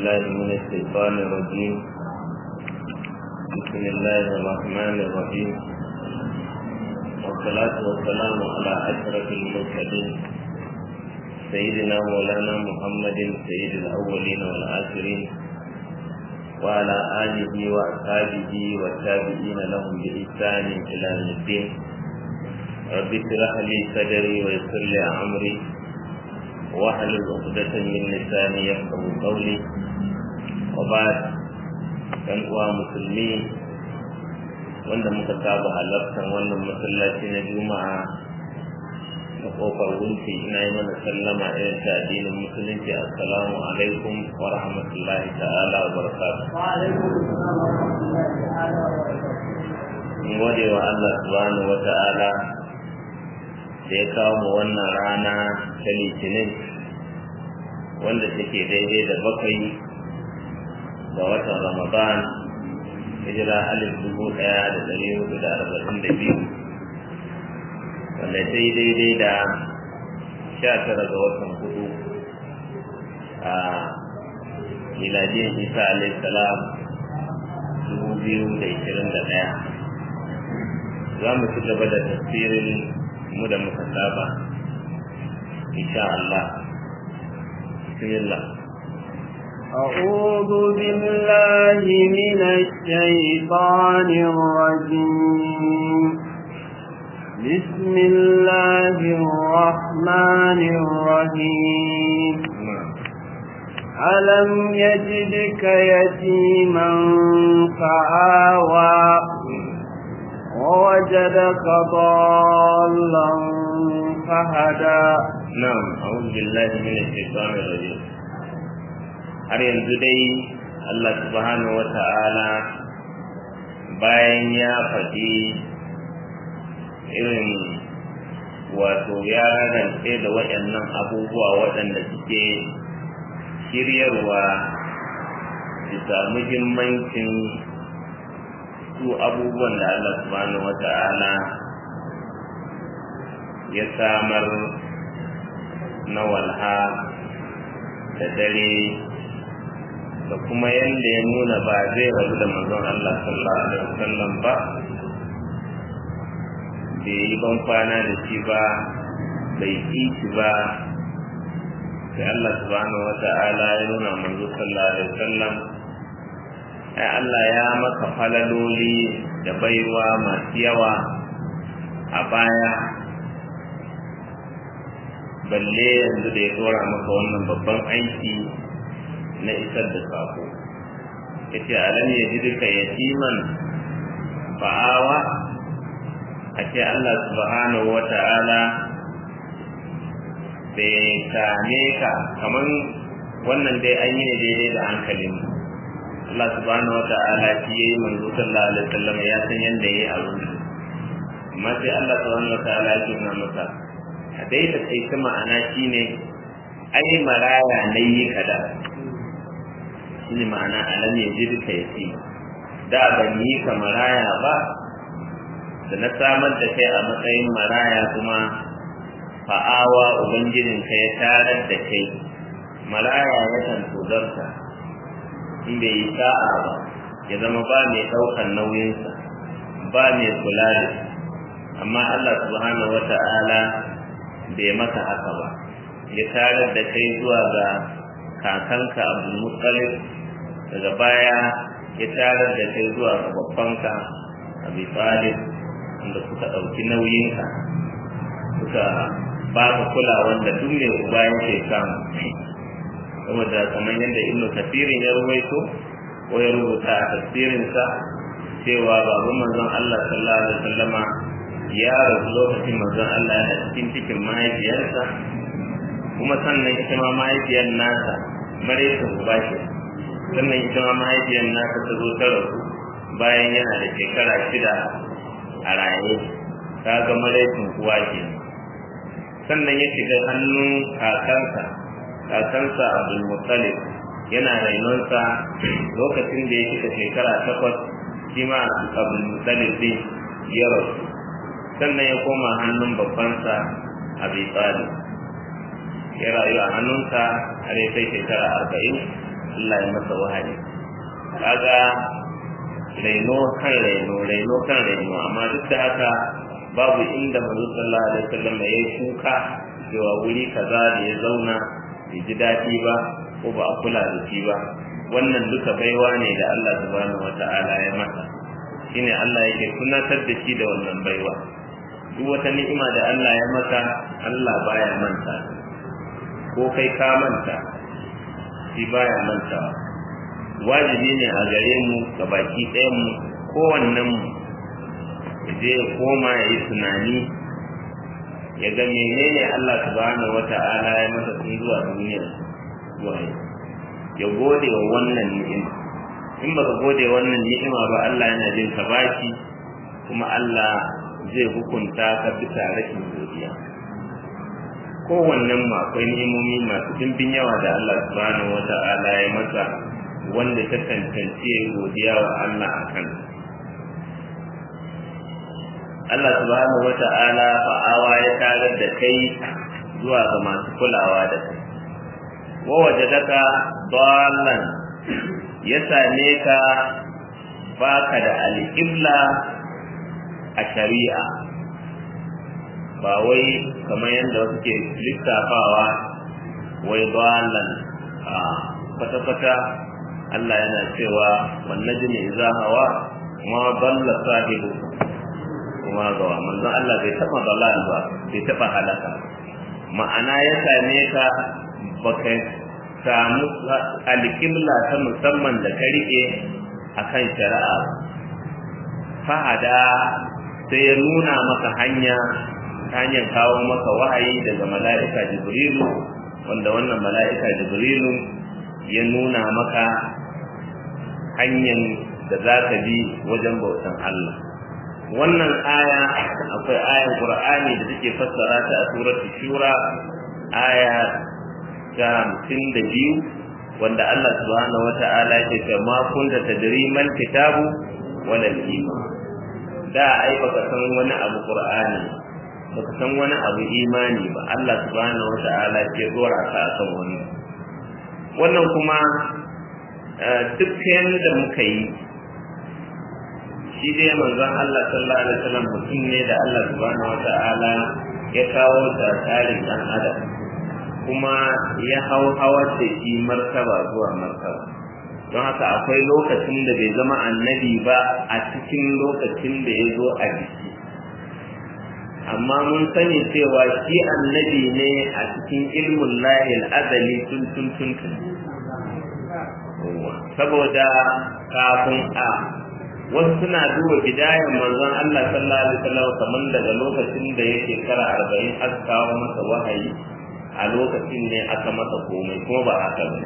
بالله من الشيطان الرجيم بسم الله الرحمن الرحيم والصلاة والسلام على أشرف المرسلين سيدنا مولانا محمد سيد الأولين والآخرين وعلى آله وأصحابه والتابعين لهم بإحسان إلى يوم الدين رب اشرح لي صدري ويسر لي أمري واحلل عقدة من لساني يفقه قولي وبعد كان uwa musulmi wanda muka saba halartar wannan masallaci na juma'a na kofar wunti ina yi mana sallama irin ta addinin musulunci assalamu alaikum wa rahmatullahi ta'ala wa barakatuh in gode wa Allah subhanahu wa ta'ala da ya kawo mu wannan rana ta litinin wanda take daidai da bakwai ga watan ramadan hijira alif dubu ɗaya da ɗari hudu da arba'in da biyu wanda ta yi daidai da sha tara ga watan hudu a miladiyar isa alaihi salam dubu biyu da ishirin da ɗaya za mu ci gaba da tafsirin mu da muka saba insha Allah bismillah أعوذ بالله من الشيطان الرجيم بسم الله الرحمن الرحيم ألم يجدك يتيما فآوى ووجدك ضالا فهدى نعم أعوذ بالله من الشيطان الرجيم har yanzu dai Allah subhanahu wa ta'ala bayan ya faɗi irin wato ya rarrance da waɗannan abubuwa waɗanda suke shiryarwa bisa muhimmancin su abubuwan da Allah subhanahu wa ta'ala ya samar na walha da dare da kuma yadda ya nuna ba zai rabu da manzon Allah sallallahu alaihi wasallam ba bai yi ban kwana da shi ba bai ƙi shi ba sai Allah subhanahu wa ta'ala ya nuna manzo sallallahu alaihi wasallam ai Allah ya maka falaloli da baiwa masu yawa a baya balle yanzu da ya dora maka wannan babban aiki na isar da sako yace alam ya ji duka yatiman fa'awa a ce Allah subhanahu wa ta'ala bai same ka kaman wannan dai an yi ne daidai da hankalin Allah subhanahu wa ta'ala shi yayi manzo sallallahu alaihi wasallam ya san yanda yayi abin amma sai Allah subhanahu wa ta'ala ya nuna masa a dai da kai ta ma'ana shine ai maraya ne yi kada shine ma'ana alam ya ji duka yasi da ban yi ka maraya ba da na samar da kai a matsayin maraya kuma fa'awa ubangijinka ya tarar da kai maraya yakan tozarta in bai yi sa'a ba ya zama ba mai ɗaukar nauyinsa ba mai kula da amma Allah subhanahu wata'ala bai maka haka ba ya tarar da kai zuwa ga kakanka abdul muttalib daga baya ya tarar da kai zuwa ga babbanka abi talib wanda suka ɗauki nauyinka suka ba ka kula wanda duk mai uba yake samu saboda kamar yadda ibnu kafirin ya ruwaito ko ya rubuta a tafsirinsa cewa babu manzon Allah sallallahu alaihi wasallama ya rasu lokacin manzon Allah yana cikin cikin mahaifiyarsa kuma sannan ita ma mahaifiyar nasa maraita uba ce sannan ita ma mahaifiyar nasa ta zo ta rasu bayan yana da shekara shida a raye ta ga maraitin uwa ke sannan ya shiga hannun kakansa kakansa abdul muttalib yana rainonsa lokacin da ya shiga shekara takwas shi ma abdul muttalib din ya rasu sannan ya koma hannun babbansa abi talib ya rayu a hannunsa har ya kai shekara arba'in Allah ya masa wahayi kaga raino kan raino raino kan raino amma duk da haka babu inda manzo sallallahu alaihi wasallam ya yi kuka cewa wuri kaza da ya zauna bai ji daɗi ba ko ba a kula da shi ba wannan duka baiwa ne da Allah subhanahu wata'ala ya masa shine Allah yake tunatar da shi da wannan baiwa duk wata ni'ima da Allah ya maka Allah baya manta ko kai ka manta shi baya manta wajibi ne a gare mu ga baki ɗayan mu kowannen mu ya je ya koma ya yi tunani ya ga menene Allah subhanahu wata'ala ya masa tun zuwa duniya zuwa yau ya gode wa wannan ni'ima in baka gode wannan ni'ima ba Allah yana jin ka baki kuma Allah zai hukunta ka bisa rashin godiya kowannen mu akwai ni'imomi masu dimbin yawa da Allah subhanahu wata'ala ya masa wanda ta tantance godiya wa Allah a kan Allah subhanahu wata'ala fa'awa ya tarar da kai zuwa ga masu kulawa da kai wa wajadaka dallan ya same ka baka da alƙibla a shari'a ba wai kamar yadda wasu ke lissafawa wai dallan a kwata-kwata Allah yana cewa wannan jini za hawa ma dalla sahibu kuma gawa manzon Allah bai taba dalal ba bai taba halaka ma'ana ya same ka baka samu alƙibla ta musamman da ka riƙe a kan shari'a fahada sai ya nuna maka hanya ta hanyar kawo maka wahayi daga mala'ika jibrilu wanda wannan mala'ika jibrilu ya nuna maka hanyar da za ka bi wajen bautan Allah wannan aya akwai ayan qur'ani da take fassara ta a suratul shura aya ta hamsin da biyu wanda Allah subhanahu wata'ala ya ce ma kunta tadri mal kitabu wala iman da ai baka san wani abu qur'ani baka san wani abu imani ba Allah subhanahu wata'ala ke dora ka akan wani wannan kuma duk yanda muka yi shi dai manzon Allah sallallahu alaihi wasallam mutum ne da Allah subhanahu wata'ala ya kawo ta tsarin dan adam kuma ya hau hawar da shi martaba zuwa martaba don haka akwai lokacin da bai zama annabi ba a cikin lokacin da ya zo a jiki amma mun sani cewa shi annabi ne a cikin ilmun lahil azali tun tun tun tun saboda kafin a wasu suna duba bidayan manzon Allah sallallahu alaihi wasallam kamar daga lokacin da ya shekara arba'in aka kawo masa wahayi a lokacin ne aka masa komai kuma ba haka ba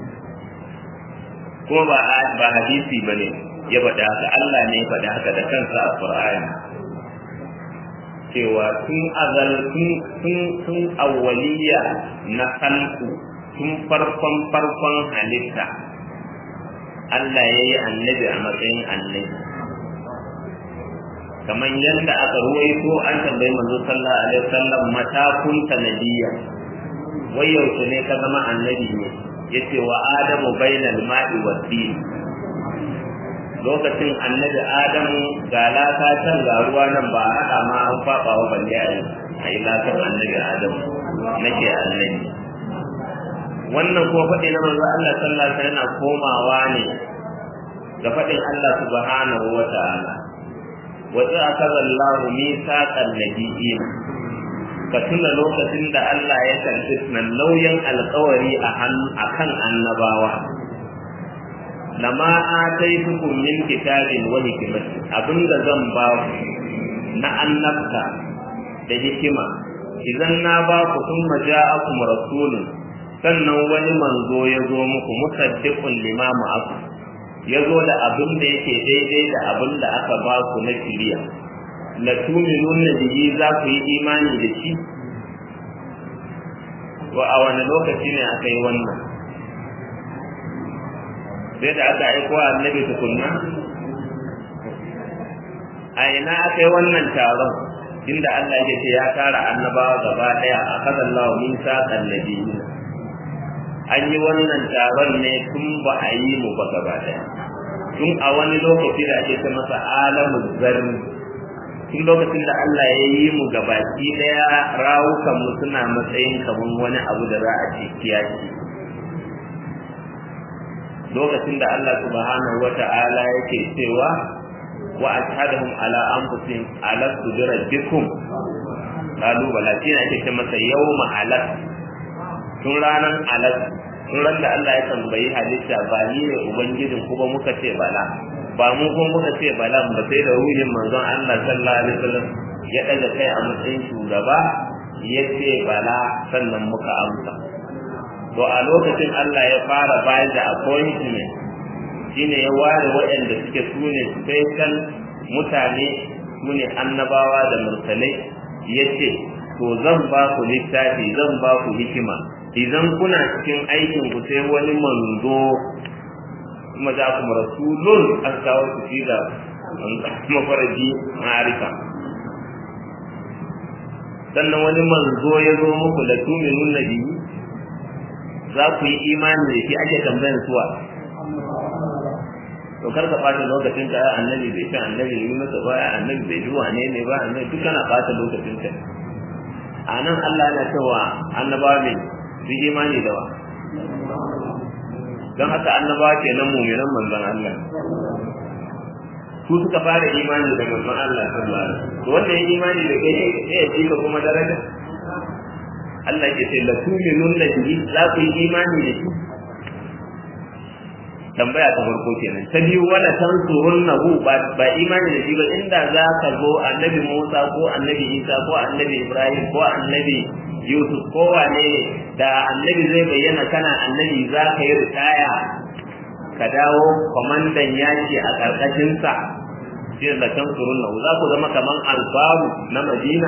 kuma ba ba hadisi ba ne ya faɗa haka Allah ne ya faɗa haka da kansa a Qur'ani cewa tun azal tun tun tun awwaliya na kalku tun farkon farkon halitta Allah ya yi annabi a matsayin annabi kamar yadda aka ruwaito an tambayi manzo sallallahu alaihi wasallam matakun nabiyya wai yaushe ne ka zama annabi ne yace wa adamu bainal ma'i wa din lokacin annabi adamu ga laka can ga ruwa nan ba haɗa ma an faɓa wa balle a yi lakan annabi adamu nake annabi wannan kuma faɗi na manzo Allah sallallahu alaihi wasallam yana komawa ne ga faɗin Allah subhanahu wa ta'ala wa ta'akaza Allahu mithaqan nabiyyin ka tuna lokacin da Allah ya karɓi nan nauyin alƙawari a kan annabawa lama ataitukum min kitabin wa hikmatin abinda zan ba ku na annabta da hikima idan na ba ku thumma ja'akum rasulun sannan wani manzo ya zo muku musaddiqun lima ma'akum ya zo da abin da yake daidai da abin da aka ba ku na kiriya la tuminunna bihi za ku yi imani da shi wa a wani lokaci ne aka yi wannan sai da aka aiko annabi tukunna a ina aka yi wannan taron inda Allah ya ce ya tara annabawa gaba daya a kasan lawa min saƙan nabiyyi an yi wannan taron ne tun ba a yi mu ba gaba daya tun a wani lokaci da ake ta masa alamun zarni tun lokacin da Allah ya yi mu gabaki daya rawukan mu suna matsayin kamar wani abu da za a ci kiyaki lokacin da Allah subhanahu wata'ala yake cewa wa ashhadahum ala anfusihim alastu bi rabbikum qalu bala shi ne ake ce masa yawma alaq tun ranan alaq tun ran da Allah ya tambayi halitta ba ni ne ubangijin ku ba muka ce bala ba mu kuma muka ce bala ba sai da ruhin manzon Allah sallallahu alaihi wasallam ya daga kai a matsayin shugaba ya ce bala sannan muka amsa to a lokacin Allah ya fara bayar da appointment shine ya ware waɗanda suke sune special mutane sune annabawa da mursalai yace to zan ba ku littafi zan ba ku hikima idan kuna cikin aikin ku sai wani manzo kuma za ku rasulun an kawo su fi da mafaraji ma'arifa sannan wani manzo ya zo muku da tuminun nabi za ku yi imani da shi ake tambayan suwa to kar ka ɓata lokacin ka annabi bai fi annabi yi masa baya annabi bai ji wane ne ba annabi duk kana ɓata lokacin ka a nan Allah yana cewa annabawa ne su imani da wa don haka annabawa ke nan muminan manzon Allah su suka fara imani da manzon Allah sallallahu alaihi wasallam to wanda ya imani da kai sai ya cika kuma daraja Allah ke ce la tu'minun bihi za ku yi imani da shi tambaya ta farko kenan ta biyu wala tansurunnahu ba ba imani da shi ba inda za ka zo annabi Musa ko annabi Isa ko annabi Ibrahim ko annabi Yusuf ko wane da annabi zai bayyana kana annabi za ka yi ritaya ka dawo kwamandan yaki a ƙarƙashinsa shi da tansurunnahu za ku zama kaman albaru na Madina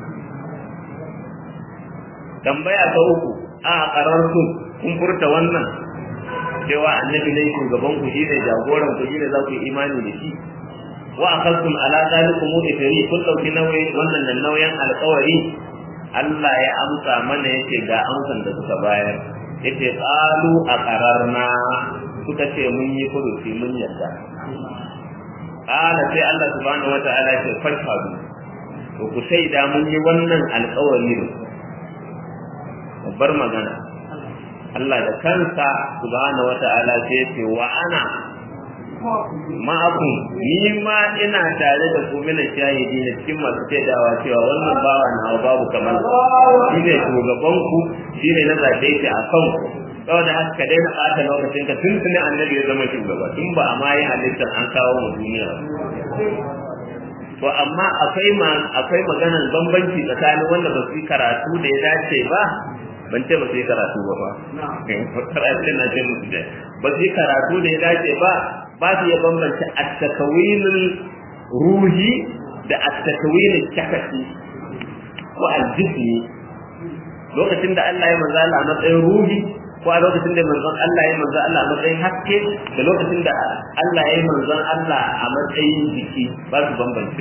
tambaya ta uku a ƙararsu kun furta wannan cewa annabi ne shugaban ku shine jagoran ku shine za ku yi imani da shi wa akhadtum ala zalikum ithri kun dauki nauyi wannan nan nauyin alƙawari Allah ya amsa mana yace ga amsan da suka bayar yace qalu aqararna suka ce mun yi furuci mun yarda qala sai Allah subhanahu wataala ya ce farfadu to ku shaida mun yi wannan alƙawari babbar magana Allah da kansa subhanahu wata'ala sai ce wa ana ma'akum ni ma ina tare da ku mina shahidi ne cikin masu shaidawa cewa wannan bawa na babu kamar shi ne shugaban ku shi ne na zaɓe shi a kan ku saboda haka ka daina ɓata lokacin ka tun tuni annabi ya zama shugaba tun ba a ma yi halittar an kawo mu duniya to amma akwai ma akwai maganar bambanci tsakanin wanda ba su yi karatu da ya dace ba ban ce ba su yi karatu ba ba karatu na ce musu da ba su yi karatu da ya dace ba ba su iya bambanta attakawinin ruhi da attakawinin shakasi ko aljismi lokacin da Allah ya manzo Allah a matsayin ruhi ko a lokacin da manzon Allah ya manzo Allah a matsayin haske da lokacin da Allah ya manzon Allah a matsayin jiki ba su bambance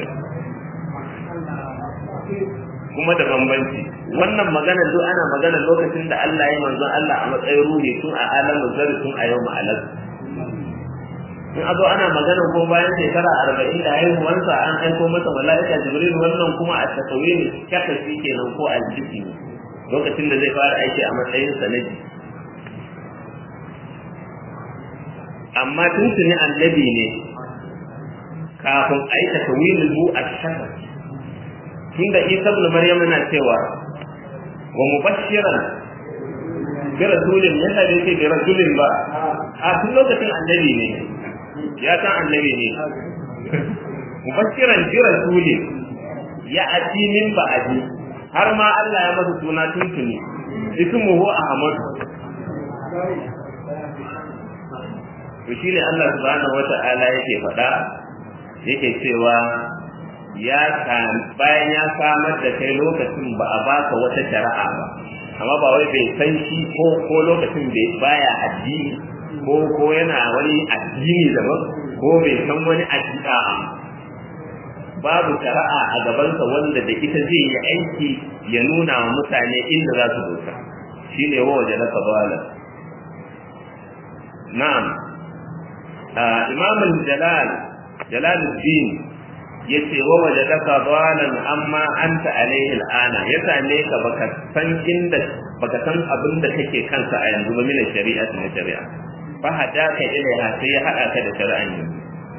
kuma da bambanci wannan magana duk ana magana lokacin da Allah ya manzon Allah a matsayin ruhi tun a alamin zari tun a yau ma'alar in azo ana magana ko bayan shekara arba'in da haihuwarsa an aiko masa mala'ika jibril wannan kuma a takawe ne kyakasi kenan ko aljiki ne lokacin da zai fara aiki a matsayin sanadi amma tun tuni annabi ne kafin aika tawilin mu a shakar tunda Isa ibn Maryam yana cewa wa mubashiran bi rasulin yanda da yake bi rasulin ba a tun lokacin annabi ne ya san annabi ne mubashiran bi rasulin ya ati min ba'di har ma Allah ya masa suna tuntuni ismuhu Ahmad to shine Allah subhanahu wata'ala yake faɗa yake cewa ya bayan ya samar da kai lokacin ba a baka wata shari'a ba amma ba wai bai san shi ko ko lokacin bai baya addini ko ko yana wani addini daban ko bai san wani addini babu shari'a a gabansa wanda da ita zai yi aiki ya nuna wa mutane inda za su dosa shine wa waje na kabala na'am imam jalal jalaluddin yace wa wajadaka dalan amma anta alaihi al'ana ya same ka baka san inda baka san abin da kake kansa a yanzu ba min shari'a na shari'a fa hadaka ilaiha sai ya hada ka da shari'an yanzu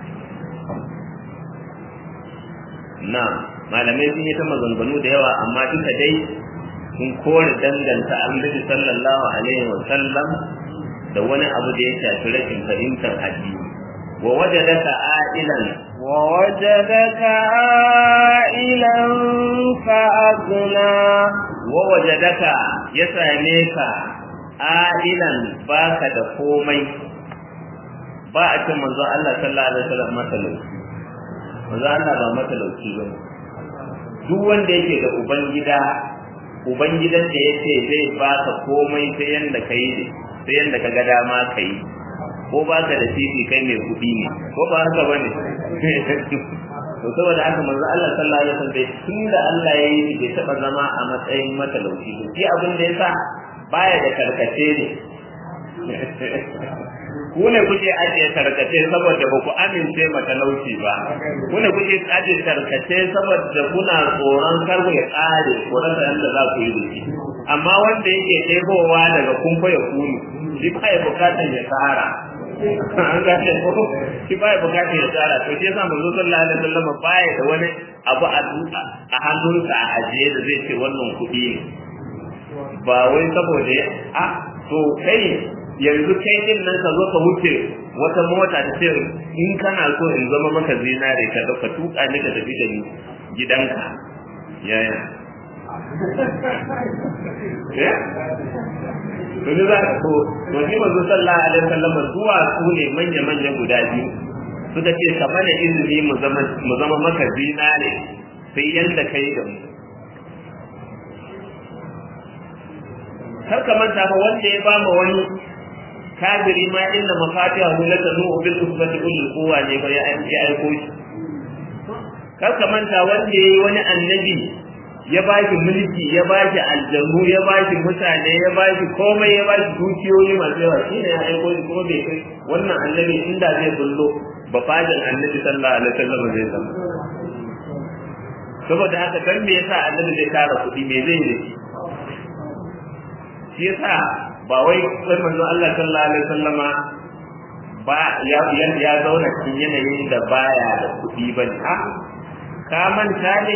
na'am malamai sun yi ta maganganu da yawa amma duka dai sun kore danganta annabi sallallahu alaihi wa sallam da wani abu da ya shafi rashin fahimtar addini wa wajadaka a'ilan wa wajadaka a'ilan fa agna wa wajadaka ya same ka a'ilan baka da komai ba a ce manzo Allah sallallahu alaihi wasallam matalauci manzo Allah ba matalauci bane duk wanda yake da ubangida ubangidan da yace zai baka komai sai yanda kai sai yanda kaga dama kai ko baka da titi kai mai kudi ne ko ba haka bane to saboda haka manzo Allah sallallahu alaihi wasallam tunda Allah ya yi bai taba zama a matsayin matalauci shi abin da yasa baya da karkace ne ku ne kuke ajiye tarkace saboda ba ku amince matalauci ba ku ne kuke ajiye tarkace saboda kuna tsoron kar ya kare ko rasa yadda za ku yi da shi amma wanda yake ɗebowa daga kumfa ya kunu shi ba ya bukatar ya tsara an gane ko shi ba ya bukatar ya tsara to shi yasa manzo sallallahu alaihi wasallam baya da wani abu a duka a hannunsa a ajiye da zai ce wannan kuɗi ne ba wai saboda ya a to kai yanzu kai din nan ka zo ka wuce wata mota ta ce in kana so in zama maka zinare ka dauka tuka ni ka tafi da ni gidanka yaya eh to ne za ko to ni manzo sallallahu alaihi wasallam zuwa su ne manya manya guda biyu suka ce ka mana izini mu zama mu zama maka zinare sai yanda kai da mu kar ka manta fa wanda ya bama wani kafiri ma inna mafatihahu latanu bil usbati ulul quwwa ne ba ya aiko shi kar ka manta wanda yayi wani annabi ya bashi mulki ya bashi aljannu ya bashi mutane ya bashi komai ya bashi dukiyoyi masu yawa shine ya aiko shi kuma bai kai wannan annabi inda zai bullo ba fadin annabi sallallahu alaihi wasallam zai zama saboda haka dan me yasa annabi zai tara kuɗi me zai yi shi yasa ba wai sai manzo Allah sallallahu alaihi wasallama ba ya ya zauna cikin yanayin da baya da kuɗi ba ne a ka manta ne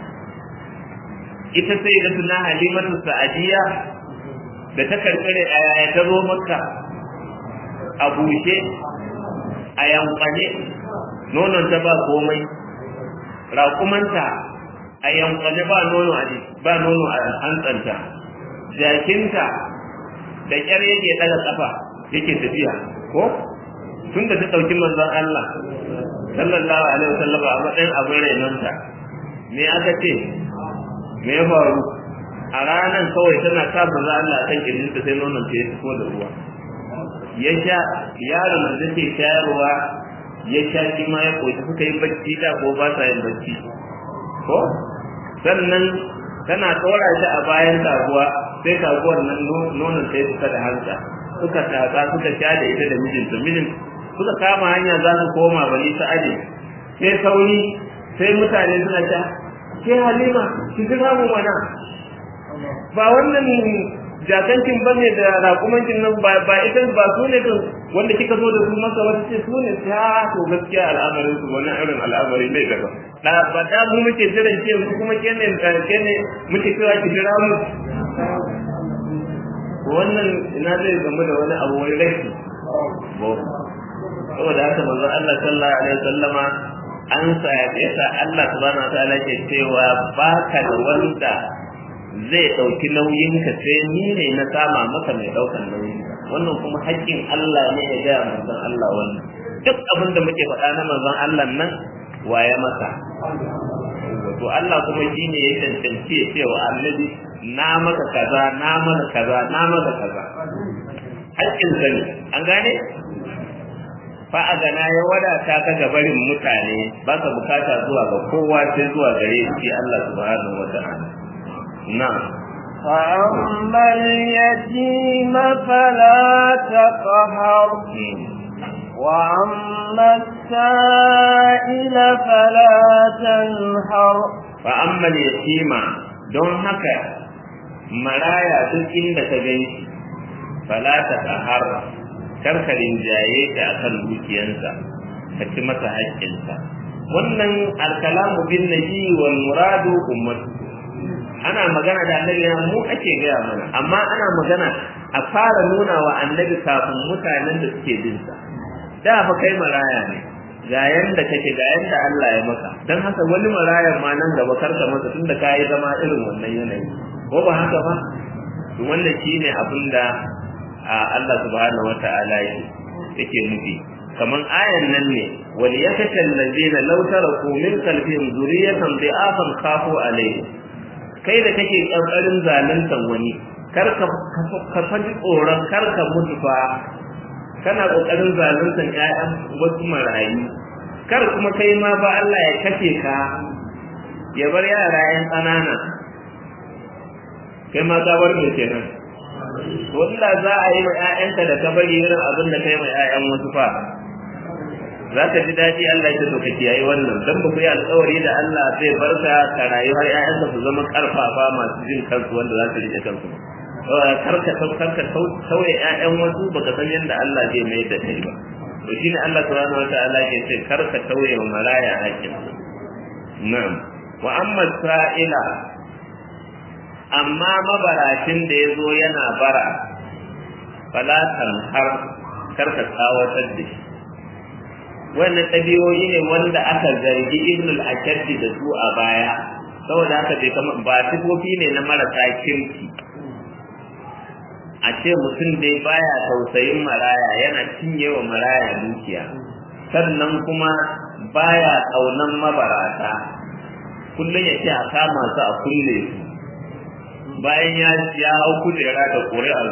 ita sai da suna halimatu sa'adiya da ta karkare a yaya ta zo makka a bushe a yankwane nonon ta ba komai raƙumanta a yankwane ba nono a ba nono a hantsanta jakinta da ƙyar yake ɗaga ƙafa yake tafiya ko tun da ta ɗauki manzon Allah sallallahu alaihi wasallam a matsayin abin rainonta me aka ce me ya faru a ranar kawai tana sa manzon Allah a kan kirjinta sai nonon ta ya fito da ruwa ya sha yaron da take shayarwa ya sha shi ma ya koyi suka yi bacci da ko ba sa yin bacci ko sannan tana tsora shi a bayan taguwa sai taguwar nan nonon sai suka da hanta suka tatsa suka sha da ita da mijinta mijin suka kama hanya za su koma bani ta aje sai sauri sai mutane suna sha ke halima ki jira mu mana ba wannan jakancin ba ne da raƙumancin nan ba ita ba su ne wanda kika zo da su masa wata ce su ne ta to gaskiya al'amarin su wani irin al'amari ne daga da ba da mu muke jiran ke mu kuma ke ne ke ne muke cewa ki jira mu wannan ina zai gamu da wani abu wani laifi saboda haka manzo Allah sallallahu alaihi wasallama an sa yasa Allah subhanahu wataala ke cewa baka da wanda zai dauki nauyin ka sai ni ne na sama maka mai daukan nauyin wannan kuma haƙƙin Allah ne ya ga manzon Allah wannan duk abin da muke faɗa na manzon Allah nan waye masa to Allah kuma shine ya tantance ya ce wa annabi na maka kaza na maka kaza na maka kaza haƙƙin sa ne an gane fa a gana ya wadata ka ga barin mutane ba ka bukata zuwa ga kowa sai zuwa gare shi Allah subhanahu wa ta'ala na فأما اليتيم فلا تقهر وأما السائل فلا تنهر فأما اليتيم don haka maraya duk inda ka gan shi fala ta tahar karkarin jaye ta akan dukiyansa ka ci masa haƙƙinsa wannan alkalamu bin nabi wal muradu ummatu ana magana da annabi mu ake gaya mana amma ana magana a fara nuna wa annabi kafin mutanen da suke bin sa da fa kai maraya ne ga yanda kake ga yanda Allah ya maka dan haka wani marayan ma nan gaba karka masa tunda kai zama irin wannan yanayi ko ba haka ba to wannan shine abin da Allah subhanahu wataala yake nufi kaman ayan nan ne wal yakashal ladina law taraku min qalbihim zuriyatan dhi'afan khafu alayhi kai da kake kankarin zaluntan wani kar ka ka faɗi tsoron kar ka mutu fa kana kokarin zaluntan ƴaƴan wasu marayu kar kuma kai ma ba Allah ya kace ka ya bar yara ƴan ƙanana kai ma ka bar me kenan wanda za a yi ma ƴaƴanka da ka bari irin abin da kai ma ƴaƴan wasu fa za ka ji daɗi Allah ya so ka kiyaye wannan dan ba ku yi alƙawari da Allah zai barka ka rayu har ƴaƴanka su zama ƙarfafa masu jin kansu wanda za su riƙe kansu karka karka sauye ƴaƴan wasu baka san yadda Allah zai mai da kai ba to shine Allah subhanahu wataala ke ce karka sauye wa maraya hakkin na'am wa amma sa'ila amma mabaracin da ya zo yana bara fala har karka tsawatar da shi wannan ɗabi'o'i ne wanda aka zargi ibnul akaddi da su a baya saboda haka bai kama ba sifofi ne na marasa kirki a ce mutum dai baya tausayin maraya yana cinye wa maraya dukiya sannan kuma baya ƙaunan mabarata kullum ya ce a kama su a kulle su bayan ya ya hau kujera da ƙuri'ar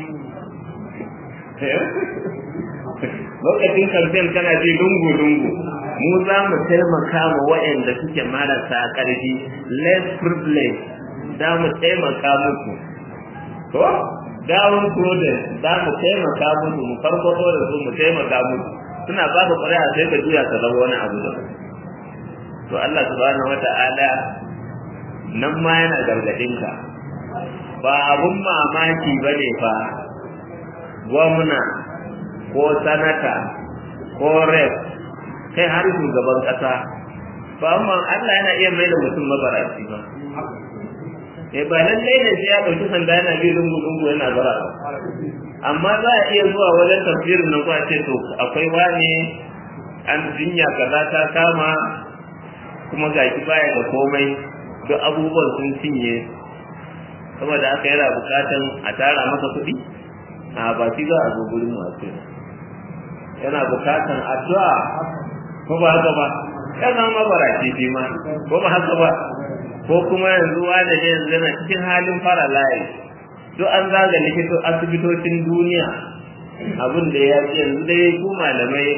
lokacin kamfen kana ji lungu-lungu mu za mu taimaka ma waɗanda suke marasa ƙarfi less privilege za mu taimaka musu to down prudence za mu taimaka musu mu farfato da su mu taimaka musu suna ba ka ƙuri'a sai ka juya ka zama wani abu da to Allah subhanahu wata'ala nan ma yana gargadin ka ba abun mamaki bane fa gwamna ko sanata ko rep kai har shugaban kasa ba amma Allah yana iya mai da mutum mabaraci ba eh ba nan dai ne sai ya dauki sanda yana bi lungu lungu yana bara amma za a iya zuwa wajen tafsirin nan ko a ce to akwai wani an jinya kaza ta kama kuma gaki baya da komai duk abubuwan sun cinye saboda haka yana bukatan a tara masa kuɗi a ba shi za a zo gurin masu yana bukatan addu'a ko ba haka ba kana ma barace shi ma ko ba haka ba ko kuma yanzu wanda ne yanzu yana cikin halin fara layi duk an zaga likito asibitocin duniya abin da ya ce yanzu dai ku malamai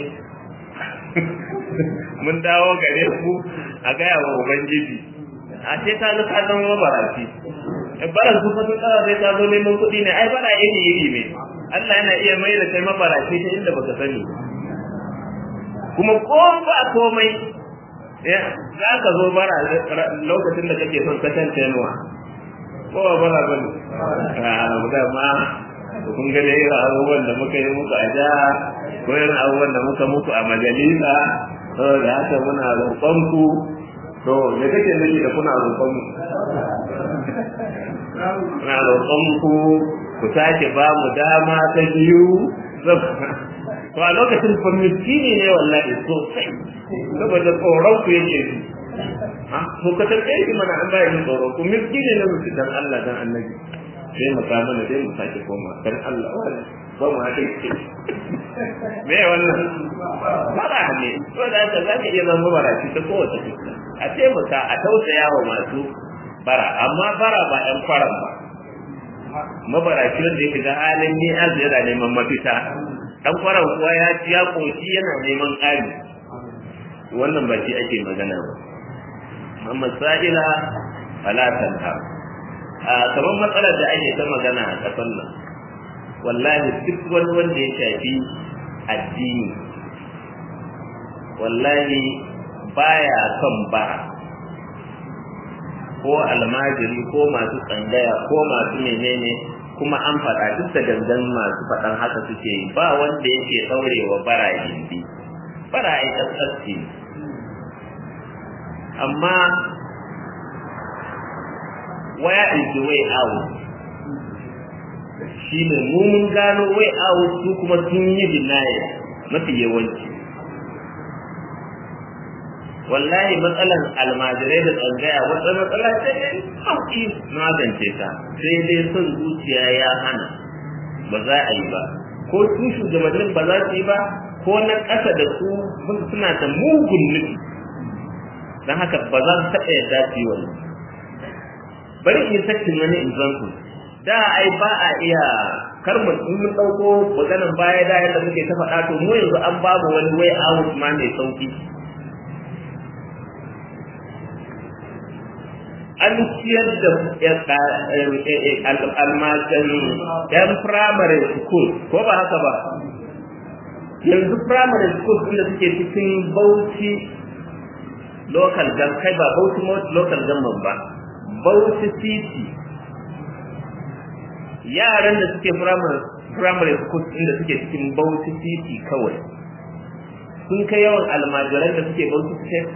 mun dawo gare ku a gaya wa ubangiji a ce ta zo ka zama mabaraci bara su fa sun tsara sai ta zo neman kuɗi ne ai bara iri iri ne Allah yana iya mai da kai mabaraci ta inda baka sani kuma ko ba komai za ka zo bara lokacin da kake son kasance tenuwa ko ba bara ba ne a ma kun ga dai abubuwan da muka yi muku a jiha ko irin abubuwan da muka muku a majalisa saboda haka muna roƙon ku to me kake nufi da kuna roƙon mu muna roƙon ku ku sake ba mu dama ta biyu to a lokacin fa miskini ne wallahi sosai saboda tsoron ku yake ji ha to ka tarbe shi mana an bayar tsoro ku miskini ne mutum dan Allah dan annabi sai mu samu ne sai mu sake koma dan Allah wannan ba mu haɗe ce me wannan fara ne to da haka za ka iya zama baraci ta kowace fuska a taimaka a tausaya wa masu bara amma bara ba ƴan kwaran ba mabaraci wanda ya shiga halin ni azu yana neman mafita ɗan kwaran kuwa ya ci ya ƙoshi yana neman ƙari wannan ba shi ake magana ba amma sa'ila fala tanha a kamar matsalar da ake ta magana a ƙasar nan wallahi duk wani wanda ya shafi addini wallahi baya son bara ko almajiri ko masu tsangaya ko masu menene kuma an faɗa duk da gangan masu faɗan haka suke yi ba wanda yake ɗaurewa bara gindi bara ai ƙasƙasci amma where is the way out shi ne mu mun gano way out su kuma sun yi denial mafi yawanci wallahi matsalan almajirai da tsangaya wata matsala ce ne sauki magance ta sai dai son zuciya ya hana ba za a yi ba ko su shugabannin ba za su yi ba ko na ƙasa da su suna da mugun nufi don haka ba za su taɓa yadda su yi wannan bari in sakin wani example da ai ba a iya kar mu in mun dauko maganan baya da yadda muke ta faɗa to mu yanzu an babu wani way out ma mai sauki an ciyar da almajan yan primary school ko ba haka ba yanzu primary school inda suke cikin bauchi local gan kai ba bauchi local government ba bauchi city yaran da suke primary school inda suke cikin bauchi city kawai sun kai yawan almajiran da suke bauchi state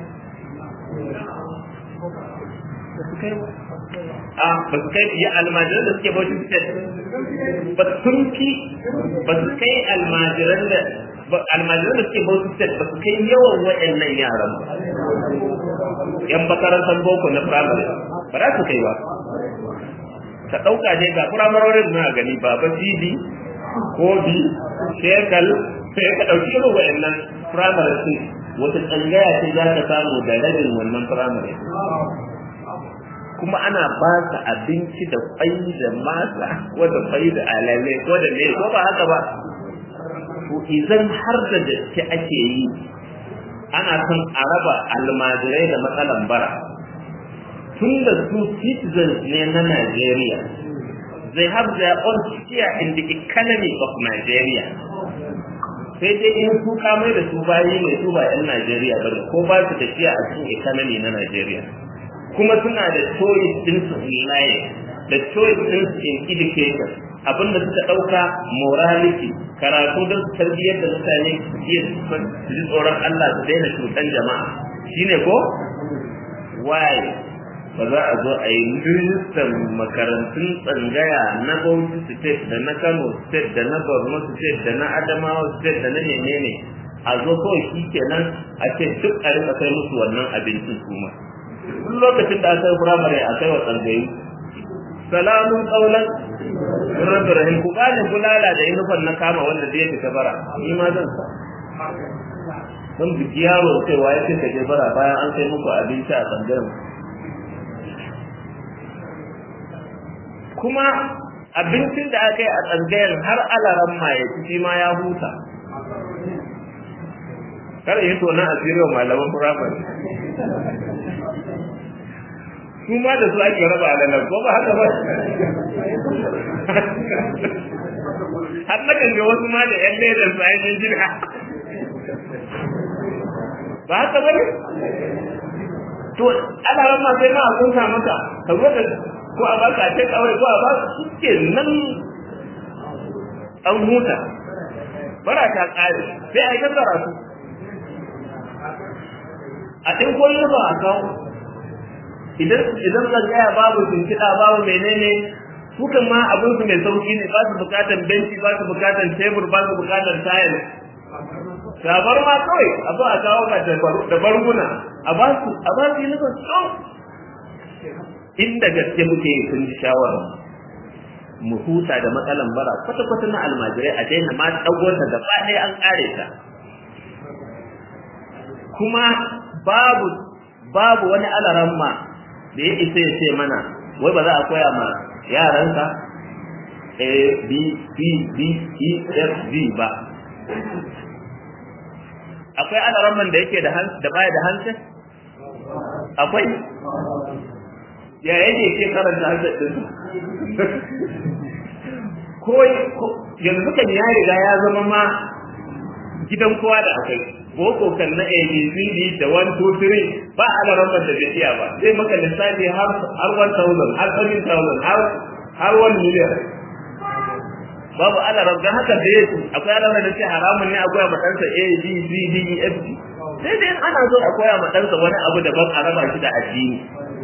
a ba su kai ya almajiran da suke bauchi state ba sun fi ba su kai almajiran da almajiran da suke bauchi state ba su kai yawan waɗannan yaran ba yan makarantar boko na primary ba za su kai ba ka ɗauka ne ga firamarorin na gani ba ba cd ko bi shekal sai ka ɗauki irin wa'annan firamare su wata tsangaya ce za ka samu da rabin wannan firamare kuma ana ba su abinci da kwai da masa ko da kwai da alale ko da ne ko ba haka ba to idan har da gaske ake yi ana son a raba almajirai da matsalan bara tun da su citizens ne na Nigeria they have their own share in the economy of Nigeria sai dai in su kamai da su bayi ne su ba 'yan Najeriya ba ko ba su da share a cikin economy na Nigeria kuma suna da choice din su in da choice din su in education abinda suka ɗauka morality karatu don su tarbiyyar da mutane su ji tsoron Allah su daina cutan jama'a shine ko why ba za a zo a yi rijistar makarantun tsangaya na Bauchi state da na Kano state da na Borno state da na Adamawa state da na menene a zo kawai shi kenan a ce duk a rika kai musu wannan abincin kuma duk lokacin da aka yi firamare a kai wa tsangayi salamun kaulan rabbi rahim ku gane bulala da inufan na kama wanda zai fita bara ni ma zan sa don biki yaro cewa ya ce ka je bara bayan an kai muku abinci a tsangayin kuma abincin da aka yi a tsangayar har alaran ma ya ci ma ya huta kar yi tonon asirin malaman firamare su ma da su ake raba alalar ko ba haka ba har na kan ga wasu ma da yan ledar su ainihin jirha ba haka ba ne to alaran ma sai ma a kunsa maka ka zo da ko a baka ta kawai ko a ba su ke nan an huta bara ta kare sai a yi tattara su a ɗin koyo ba a kawo idan idan tsangaya babu tunkiɗa babu menene su kan ma abin su mai sauki ne ba su bukatan benci ba su bukatan tebur ba su bukatan tayar sabar ma kawai a zo a kawo ka da barguna a ba su a ba su yi nufin tsawon inda gaske muke yi sun ji shawara mu huta da matsalan bara kwata-kwata na almajirai a daina ma ɗago ta gaba ɗaya an ƙare ta kuma babu babu wani alaramma da ya isa ya ce mana wai ba za a koya ma yaranka a b c d e f g ba akwai alaramman da yake da da baya da hancin akwai ya yake ke karanta hansar din ko yanzu kan ya riga ya zama ma gidan kowa da akwai boko kan na abcd da 1 2 3 ba a da ramar da bai ba zai maka lissafi har har 1000 har 7000 har har 1 million babu alaram don haka da yake akwai alaram da ce haramun ne a koya ma ɗansa a b c d e f g sai dai ana so a koya ma ɗansa wani abu daban a raba shi da addini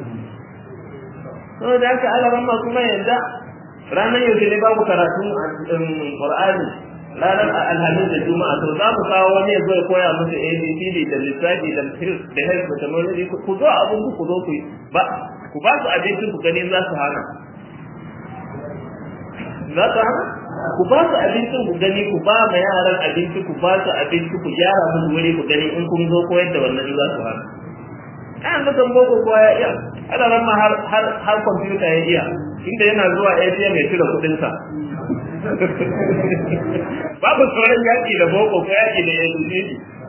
saboda haka alaram ma kuma yanzu ranar yaushe ne babu karatun qur'ani ranar alhamis da juma'a to za mu kawo wani ya zo ya koya musu abcd da lissafi da da health methodology ku zo abun ku zo ku ba ku ba su abincin ku gani za su hana za su hana ku ba su abincin ku gani ku ba ma yaran abinci ku ba su abinci ku gyara musu wuri ku gani in kun zo koyar da wannan za su hana kan da kan boko kowa ya iya ana ran ma har har har computer ya iya inda yana zuwa ATM ya cire kudin sa babu sauran yaki da boko ko yaki da yanzu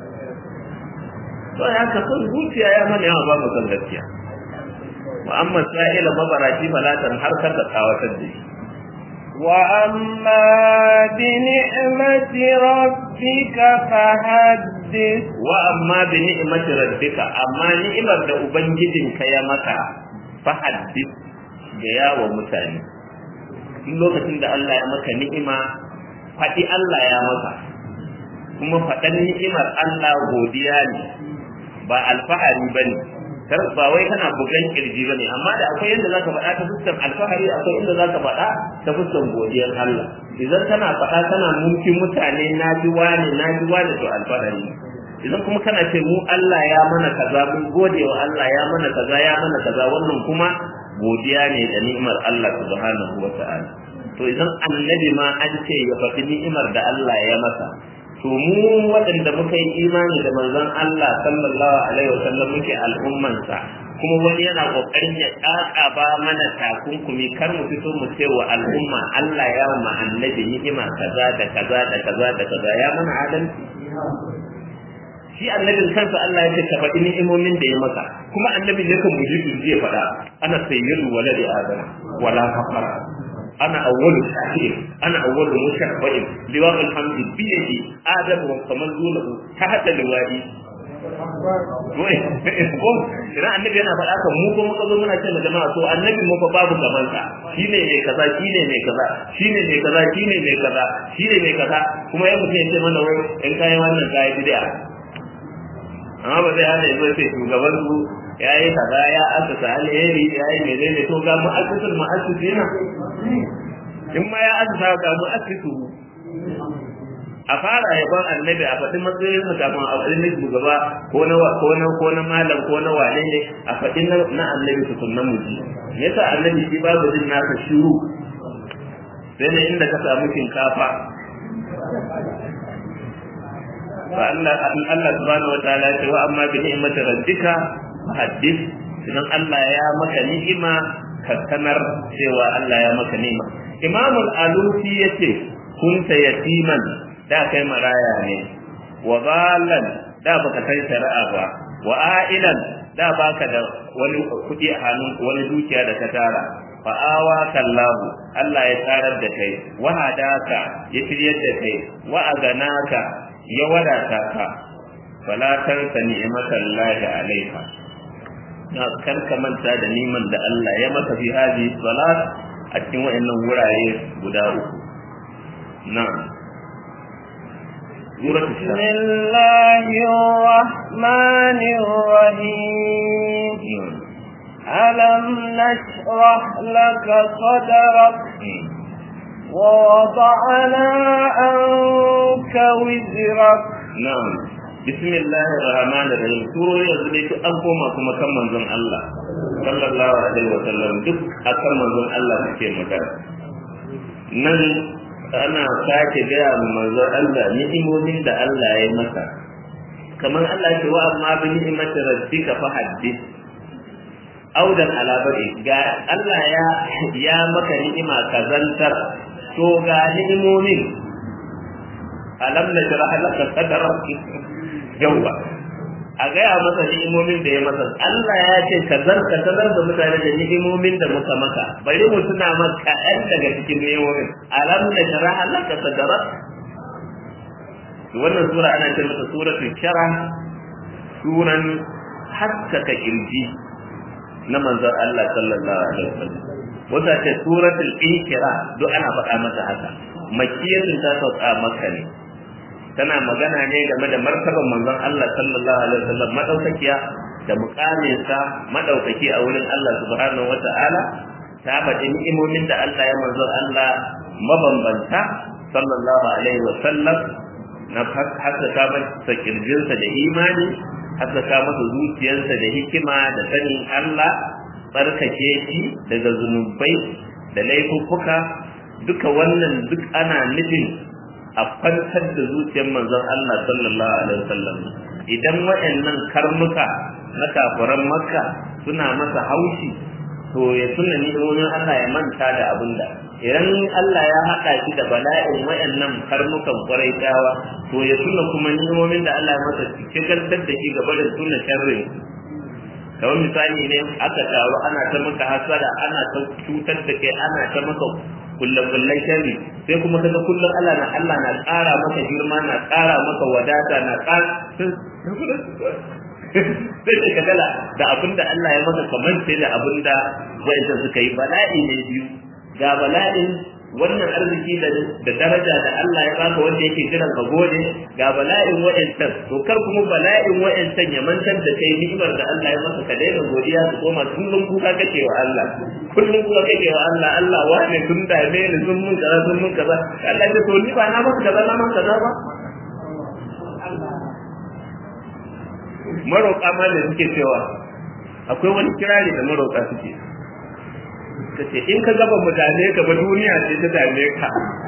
to ya ka son zuciya ya mana yawa ba mu san gaskiya wa amma sa'ila mabarati falatan har kar da tsawatar da shi وأما بنعمة ربك فحدث وأما بنعمة ربك أما نعمة da ubangijinka ya maka fahaddith ga yawa mutane in lokacin da Allah ya maka ni'ima faɗi Allah ya maka kuma faɗan ni'imar Allah godiya ne ba alfahari bane kar ba wai kana bugan kirji bane amma da akwai yanda zaka faɗa ta fuskar alfahari akwai inda zaka faɗa ta fuskar godiyar Allah idan kana faɗa kana mumkin mutane na ji wani na ji wani to alfahari idan kuma kana ce mu Allah ya mana kaza mun gode wa Allah ya mana kaza ya mana kaza wannan kuma godiya ne da ni'imar Allah subhanahu wa ta'ala to idan annabi ma an ce ya faɗi ni'imar da Allah ya masa to mu waɗanda muka yi imani da manzon Allah sallallahu alaihi wasallam muke al'ummansa kuma wani yana kokarin ya ba mana takunkumi kar mu fito mu ce wa al'umma Allah ya ma annabi ni'ima kaza da kaza da kaza da kaza ya mana adalci shi annabin kansa Allah ya ce ka faɗi ni'imomin da ya maka kuma annabi ne kan muji zai faɗa ana sayyidu waladi adam wala faqara أنا أول شاكر أنا أول مشفع لواء الحمد بيدي آدم وكمن دونه تحت لوائي Ina annabi yana faɗa kan mu ko muka zo muna ce ma jama'a to annabi mu fa babu gaban sa shine mai kaza shine mai kaza shine mai kaza shine mai kaza shine mai kaza kuma ya mutum ya ce mana wai in kai wannan kai bid'a amma ba zai hana ya zo sai shugaban su ya yi kaza ya asasa alheri ya yi menene to ga mu'assisul mu'assisina in ma ya asasa ga mu'assisu a fara yaban annabi a faɗi matsayin sa kafin a faɗi na shugaba ko na ko na ko na malam ko na wane ne a faɗi na annabi su sunnan muji yasa annabi shi babu jin nasa shiru sai ne inda ka samu shinkafa fa Allah Allah subhanahu wataala ya ce wa amma bi ni'mati rabbika haddith idan Allah ya maka ni'ima ka sanar cewa Allah ya maka ni'ima Imam al-Alusi yace kunta yatiman da kai maraya ne wa zalan da baka kai shari'a ba wa ailan da baka da wani kudi a hannun wani dukiya da ka tara fa awa kallahu Allah ya tarar da kai wa hadaka ya shiryar da kai wa aganaka ya wadata ka fala tansa ni'matallahi alayka na karka manta da niman da Allah ya maka fi hadi salat a cikin wayannan wurare guda uku na'am بسم الله الرحمن الرحيم ألم نشرح لك صدرك ووضعنا عنك وزرك نعم bismillahi rahmanir rahim turo yanzu dai an koma kuma kan manzon Allah sallallahu alaihi wa sallam duk akan manzon Allah suke magana nan ana sake gaya ma manzon Allah ni'imomin da Allah ya masa kamar Allah ce wa amma bi ni'imati rabbika fa haddith audan ala bari ga Allah ya ya maka ni'ima kazantar to ga ni'imomin alam najrah laka sadrak yawwa a gaya masa ni'imomin da ya masa Allah ya ce ka zarka sanar da mutane da ni'imomin da muka maka bari mu tuna maka ɗan daga cikin ni'imomin alam da sharaha laka sadrak wannan sura ana ce mata suratul shara suran haskaka kirji na manzon Allah sallallahu alaihi wasallam wata ce suratul inkira duk ana faɗa mata haka makkiyatun ta sauka makka ne tana magana ne game da martaban manzon Allah sallallahu alaihi wasallam madaukakiya da mukaminsa madaukaki a wurin Allah subhanahu wata'ala ta faɗi ni'imomin da Allah ya manzon Allah mabambanta sallallahu alaihi wasallam na haskaka masa kirjinsa da imani haskaka masa zuciyarsa da hikima da sanin Allah tsarkake shi daga zunubai da laifuffuka duka wannan duk ana nufin a kwantar da zuciyar manzon Allah sallallahu alaihi wasallam idan waɗannan karnuka na kafiran makka suna masa haushi to ya tuna ni'imomin Allah ya manta da abinda idan Allah ya haɗa shi da bala'in waɗannan karnukan ƙwarai to ya tuna kuma ni'imomin da Allah ya masa cikin da shi gaba da tuna sharrin kamar misali ne aka taru ana ta maka hasara ana ta cutar da kai ana ta maka kullakullan sharri sai kuma kaga kullum Allah na Allah na ƙara maka girma na ƙara maka wadata na ƙara sai ka kagala da abinda Allah ya maka kamar sai da abinda wa'anda suka yi bala'i ne biyu ga bala'in wannan arziki da daraja da Allah ya baka wanda yake jiran ka gode ga bala'in wa'ancan to kar kuma bala'in wa'ancan ya mantar da kai ni'imar da Allah ya maka ka daina godiya su koma kullum kuka kake wa Allah kullum kuka kake wa Allah Allah wane sun dame ni sun mun kaza sun mun kaza Allah ya to ni ba na maka kaza na maka kaza ba maroƙa ma da suke cewa akwai wani kirari da maroƙa suke ka ce in ka gaba mu dame ka ba duniya ce ta dame ka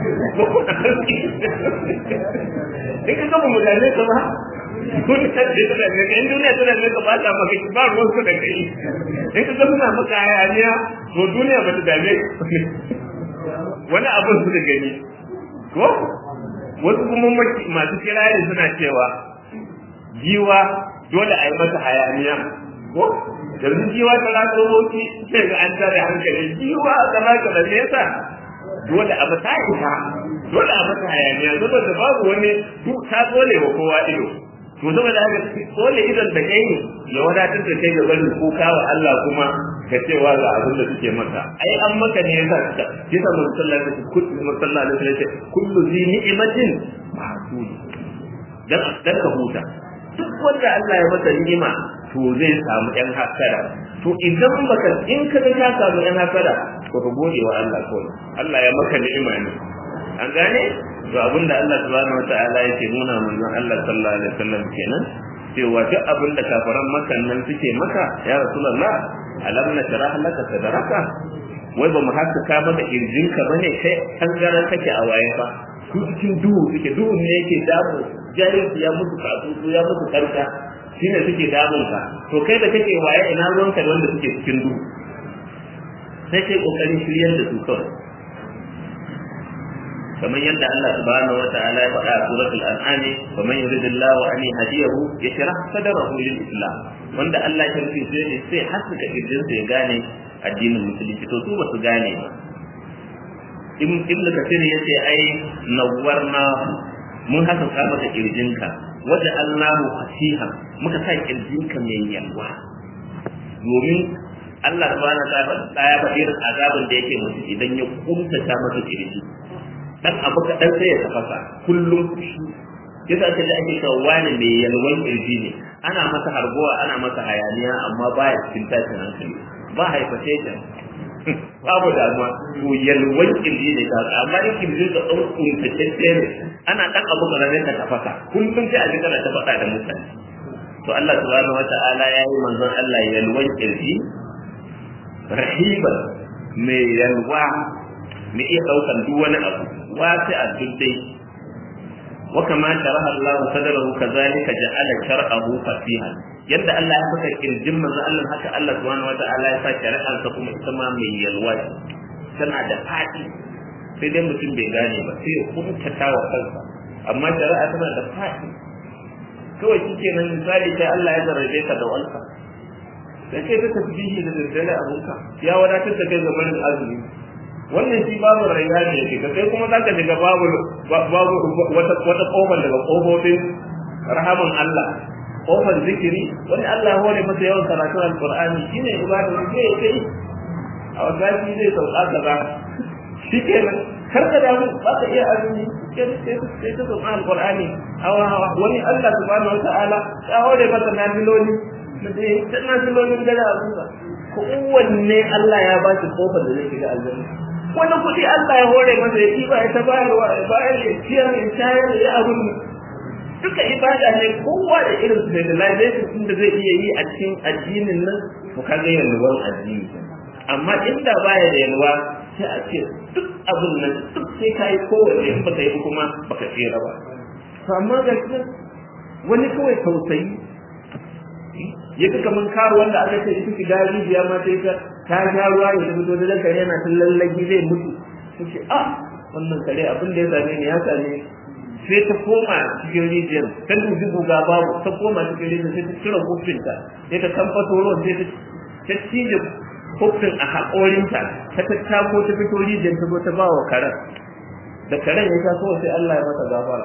in ka gaba mu dame ka ba duniya ce ta dame ka in duniya ta dame ka ba ta maka ba ruwan su da kai in ka gaba maka hayaniya to duniya ba ta dame ka wani abin su da gani ko wasu kuma masu kirari suna cewa jiwa dole a yi mata hayaniya ko yanzu jiwa ta ratso moki sai ga an tare hankali jiwa kaza kaza me yasa dole a mata ita dole a mata hayaniya saboda babu wani duk ta tsole wa kowa ido to saboda haka tsole idon da kai ne ya wadatar da kai ga barin kuka wa Allah kuma ka cewa ga abin da suke maka ai an maka ne yasa ka yasa mun sallallahu alaihi wasallam sallallahu alaihi wasallam kullu zi ni'matin mahsud dan dan ka huta duk wanda Allah ya masa ni'ima to zai samu ‘yan hasara. To idan baka in ka ga ka samu ‘yan hasara, to ka gode wa Allah kawai. Allah ya maka ni'ima ne. An gane? To abinda Allah subhanahu wa ta'ala yake nuna manzon Allah sallallahu alaihi wasallam kenan cewa duk abin da kafaran makan nan suke maka ya rasulullah alam na sharah laka sadraka wai ba mu haskaka maka irjinka bane kai tangaran kake a waye fa su cikin duhu suke duhu ne yake damu jahilci ya musu kasusu ya musu karka shine suke damun ka to kai da kake waye ina ruwanka da wanda suke cikin duhu sai kai kokarin shiryar da su kawai kamar yadda Allah subhanahu wa ta'ala ya faɗa a suratul an'am wa man yuridillahu an yahdiyahu yashrah sadrahu lil islam wanda Allah ya rufe sai ne sai haska kirjin ya gane addinin musulunci to su ba su gane ba ibn kasir yace ai nawwarna mun haskaka maka kirjinka waje Allahu fasiha muka sa kirjinka mai yalwa domin Allah subhanahu wa ta'ala ya faɗi irin azabin da yake musu idan ya kuntata masa kirji dan abu kaɗan sai ya tafasa kullum fushi yasa aka ji ake cewa wani mai yalwan kirji ne ana masa harbuwa ana masa hayaniya amma baya cikin tashin hankali ba hypertension babu damuwa to yalwan kirji ne ta amma in kirji ka ɗan kuntatacce ne ana ɗan abu ƙararren ka tafasa kullum sai a ji kana ta faɗa da mutane to Allah subhanahu wata'ala ya yi manzon Allah yalwan kirji rahiban mai yalwa mai iya ɗaukan duk wani abu wasi a duk dai wa kama sharaha Allah sadrahu kazalika ja'ala shar'ahu fasiha yadda Allah ya saka kirjin manzo Allah haka Allah subhanahu wa ta'ala ya sa shari'ar ta kuma ita ma mai yalwa tana da fadi sai dai mutum bai gane ba sai ya kuntata wa kansa amma shari'a tana da fadi kawai kike nan misali kai Allah ya zarrabe ka da walka sai kai ta tasbihi da daddare abunka ya wadatar da kai ga barin azumi wannan shi babu rayuwa ne ke kai kuma zaka shiga babu babu wata wata kofar daga kofofin rahaman Allah kofar zikiri wani Allah hore masa yawan karatu alqur'ani shine ibada ne sai kai a wasati zai sauka kaza shikenan kar ka damu ba ka iya azumi sai ta sauka alqur'ani hawa hawa wani Allah subhanahu wataala ya hore masa nafiloli da nafilolin dare a zuwa kowanne Allah ya ba shi kofar da zai shiga aljanna wani kuɗi Allah ya hore masa ya ɗiba ya ta bayarwa ya bayar ya ciyar ya shayar ya abin duka ibada ne kowa da irin specialization din da zai iya yi a cikin addinin nan to kaga yalwan addini amma inda baya da yalwa sai a ce duk abin nan duk sai ka yi kowanne in baka yi kuma baka tsira ba to amma ga shi wani kawai tausayi ya ga kaman karo wanda aka ce ita shiga rijiya ma sai ta ta sha ruwa ya ta fito da kare yana tun lallagi zai mutu ta ce ah wannan kare abin da ya same ni ya same sai ta koma cikin rijiyar ta dubi guga babu ta koma cikin rijiyar sai ta cire kofinta sai ta kamfato ruwan sai ta ta cije kofin a haƙorinta ta tattako ta fito rijiyar ta zo ta ba wa karen da karen ya sha kawai sai Allah ya masa gafara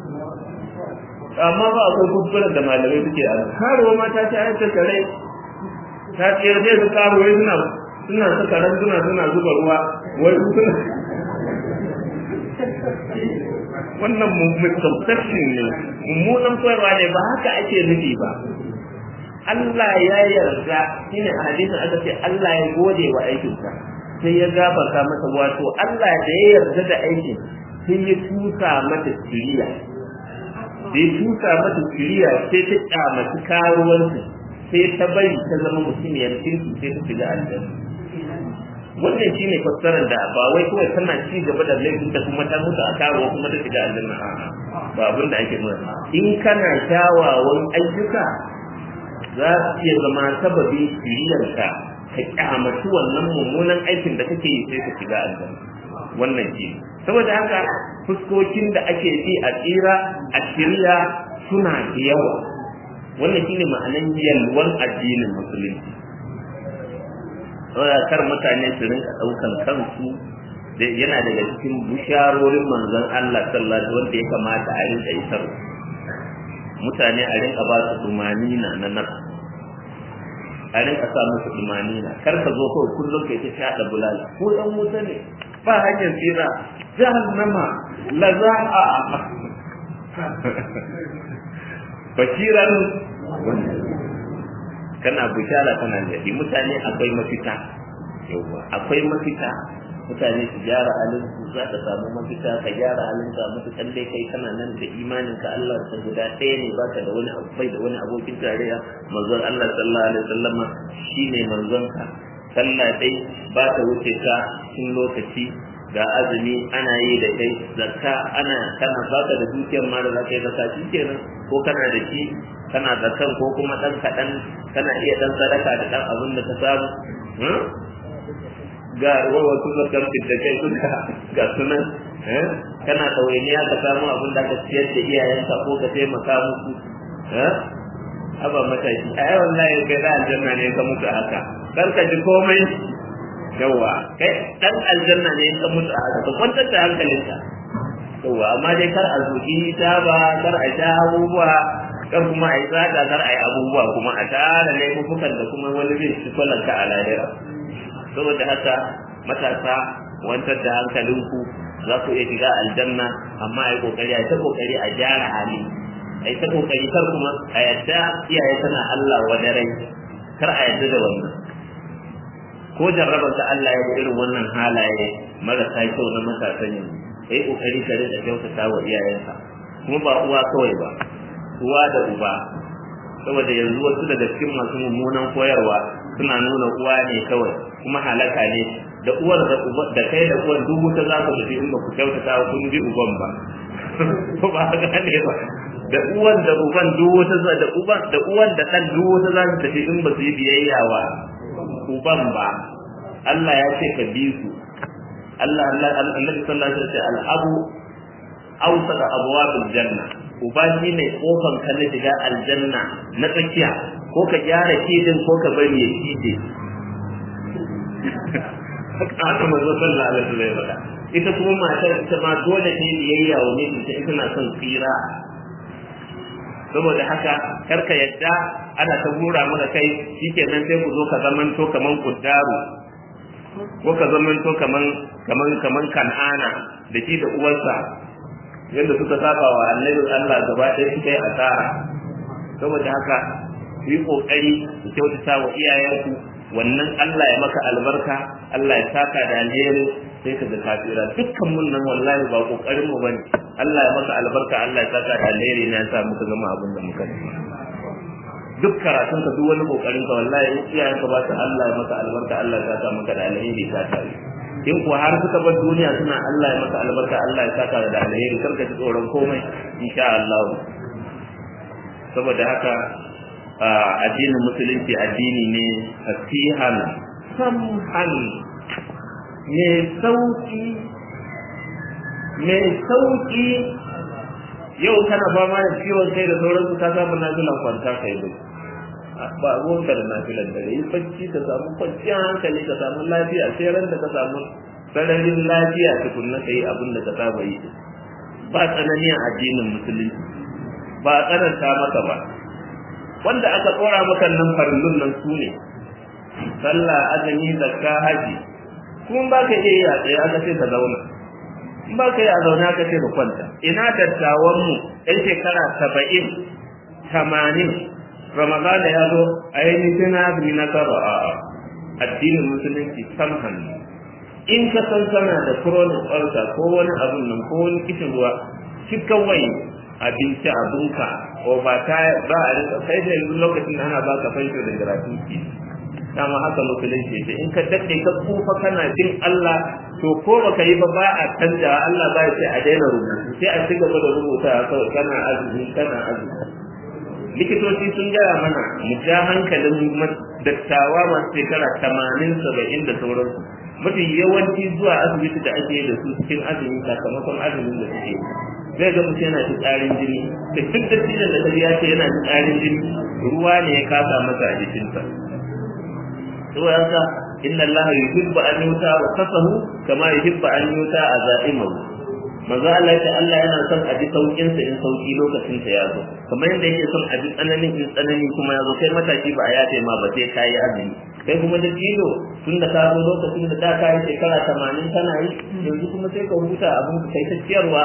amma ba akwai kuskuren da malamai suke a karuwa ma ta shayar da kare ta tsayar zai su karuwa suna suna saka randuna suna zuba ruwa wai suna wannan misconception ne mummunan koyarwa ne ba haka ake nufi ba Allah ya yarda shine a hadisin aka ce Allah ya gode wa aikinsa sai ya gafarta masa wato Allah da ya yarda da aikin sai ya tusa mata siriya da ya tusa mata siriya sai ta kyamaci karuwanci sai ta bari ta zama mutumiyar kirki sai ta shiga aljanna wannan shine fassarar da ba wai kawai tana ci gaba da laifin da kuma ta mutu a karuwa kuma ta shiga aljanna a'a ba abin da ake nuna in kana kyawawan ayyuka za su iya zama sababi shiriyarka ka kyamaci wannan mummunan aikin da kake yi sai ka shiga aljanna wannan shi saboda haka fuskokin da ake bi a tsira a shirya suna da yawa wannan shine ma'anan yalwan addinin musulunci saboda kar mutane su rinka ɗaukan kansu da yana daga cikin bisharorin manzon Allah sallallahu alaihi wanda ya kamata a rinka isar mutane a rinka ba su dumanina na nafs a rinka sa musu dumanina kar ka zo kawai kullum kai ta shaɗa bulala ko dan wuta ne ba hanyar tsira jahannama la za'a bashiran kana bishara kana jadi mutane akwai mafita yawa akwai mafita mutane su gyara halin su za ka samu mafita ka gyara halin ka matukan dai kai kana nan da imanin ka Allah ta guda ɗaya ne baka da wani abu bai da wani abokin tarayya manzon Allah sallallahu alaihi wasallam shine manzon ka sallah dai ba ta wuce ka cikin lokaci ga azumi ana yi da kai zakka ana kana baka da dukiyar ma da zaka yi zakka kenan ko kana da shi kana zakkan ko kuma dan kaɗan kana iya dan sadaka da dan abin da ka samu ga wasu zakar da kai duka ga sunan kana ɗawainiya ka samu abin da ka ciyar da iyayenka ko ka taimaka musu haba mataki a yawan layin kai da aljanna ne ka mutu haka kar ka ji komai yawa kai dan aljanna ne ka mutu haka ka kwantar da hankalinka yawa amma dai kar a zuki ta ba kar a sha abubuwa kar kuma a yi tsada kar a yi abubuwa kuma a tara laifukan da kuma wani zai ci kwalanka a lahira saboda haka matasa wantar da hankalinku za ku iya shiga aljanna amma a yi kokari a ta kokari a gyara hali a yi ta kokari kar kuma a yadda iyaye tana Allah wa rai kar a yadda da wannan ko jarrabar ta Allah ya irin wannan halaye marasa kyau na matasan yanzu ka yi kokari ka rinka kyautata wa iyayenka kuma ba uwa kawai ba uwa da uba saboda yanzu wasu daga cikin masu mummunan koyarwa suna nuna uwa ne kawai kuma halaka ne da uwar da uba da kai da uwar duk wuta za ku tafi in ba ku kyautata wa kun bi uban ba ko ba haka ne ba da uwan da uban duk wuta za da uban da uwan da dan duk wuta za su tafi in ba su yi biyayya wa uban ba Allah ya ce ka bi su Allah Allah Annabi sallallahu alaihi wasallam al-abu awsat abwabil janna uba shi ne kofan ka na shiga aljanna na tsakiya ko ka gyara kidin ko ka bari ya kide haka manzo sallallahu alaihi wasallam ya faɗa ita kuma matar ita ma dole ta yi biyayya wa mijinta ita na son tsira saboda haka karka yadda ana ta gura mana kai shikenan sai ku zo ka zamanto kaman kuddaru ko ka zamanto kaman kaman kaman kan'ana da shi da uwarsa yadda suka saba wa annabi Allah gaba ɗaya suka yi asara saboda haka ku yi kokari ku kyautata wa iyayenku wannan Allah ya maka albarka Allah ya saka da alheri sai ka ga kafira dukkan mun nan wallahi ba kokarin mu bane Allah ya maka albarka Allah ya saka da alheri na sa muka gama abin da muka yi duk karatun ka duk wani kokarin ka wallahi in iyayen ka ba su Allah ya maka albarka Allah ya saka maka da alheri ka tare in kuwa har suka bar duniya suna Allah ya maka albarka Allah ya saka da alheri kar ka ji tsoron komai insha Allah saboda haka addinin musulunci addini ne fasihan samhan mai sauki mai sauki yau kana fama da ciwon kai da sauransu ka samu nafilan kwanta kai bai ba ruwanka da nafilan da yi bacci ka samu kwanciyar hankali ka samu lafiya sai ran da ka samu sararin lafiya tukunna ka yi abin da ka saba yi ba tsanani a addinin musulunci ba a tsananta maka ba wanda aka tsora maka nan farillun nan su ne sallah azumi zakka haji kuma ba ka iya yi a tsaye aka ce ka zauna in ba ka yi a zaune aka ce ka kwanta ina dattawan mu ɗan shekara saba'in tamanin ramadana ya zo a yi nufin azumi na saba a addinin musulunci samhan in ka san sana da chronic ulcer ko wani abun nan ko wani kishin ruwa shi kawai abinci abinka ko ba ta ba a rika kai da yanzu lokacin da ana baka fansho da gratuity dama haka musulunci ce in ka daɗe ka kufa kana jin Allah to ko baka yi ba ba a canja Allah ba ya ce a daina rubutu sai a ci gaba da rubuta kawai kana azumi kana azumi likitoci sun gaya mana mu ja hankalin dattawa masu shekara tamanin saba'in da sauransu mafi yawanci zuwa asibiti da ake da su cikin azumi sakamakon azumin da suke zai ga mutum yana tsarin jini da duk da cikin da kaji ya ce yana tsarin jini ruwa ne ya kasa masa a jikinsa saboda haka inna Allah yuhibbu an yuta wa kasahu kama yuhibbu an yuta a za'imahu manzo Allah ya Allah yana son a ji saukin sa in sauki lokacin sa ya zo kamar yadda yake son a ji tsananin in tsanani kuma ya zo kai mataki ba a yafe ma ba sai kai azumi kai kuma da kilo tun da ka zo lokacin da da ka yi shekara 80 kana yi yanzu kuma sai ka huta abin ka kai ta ciyarwa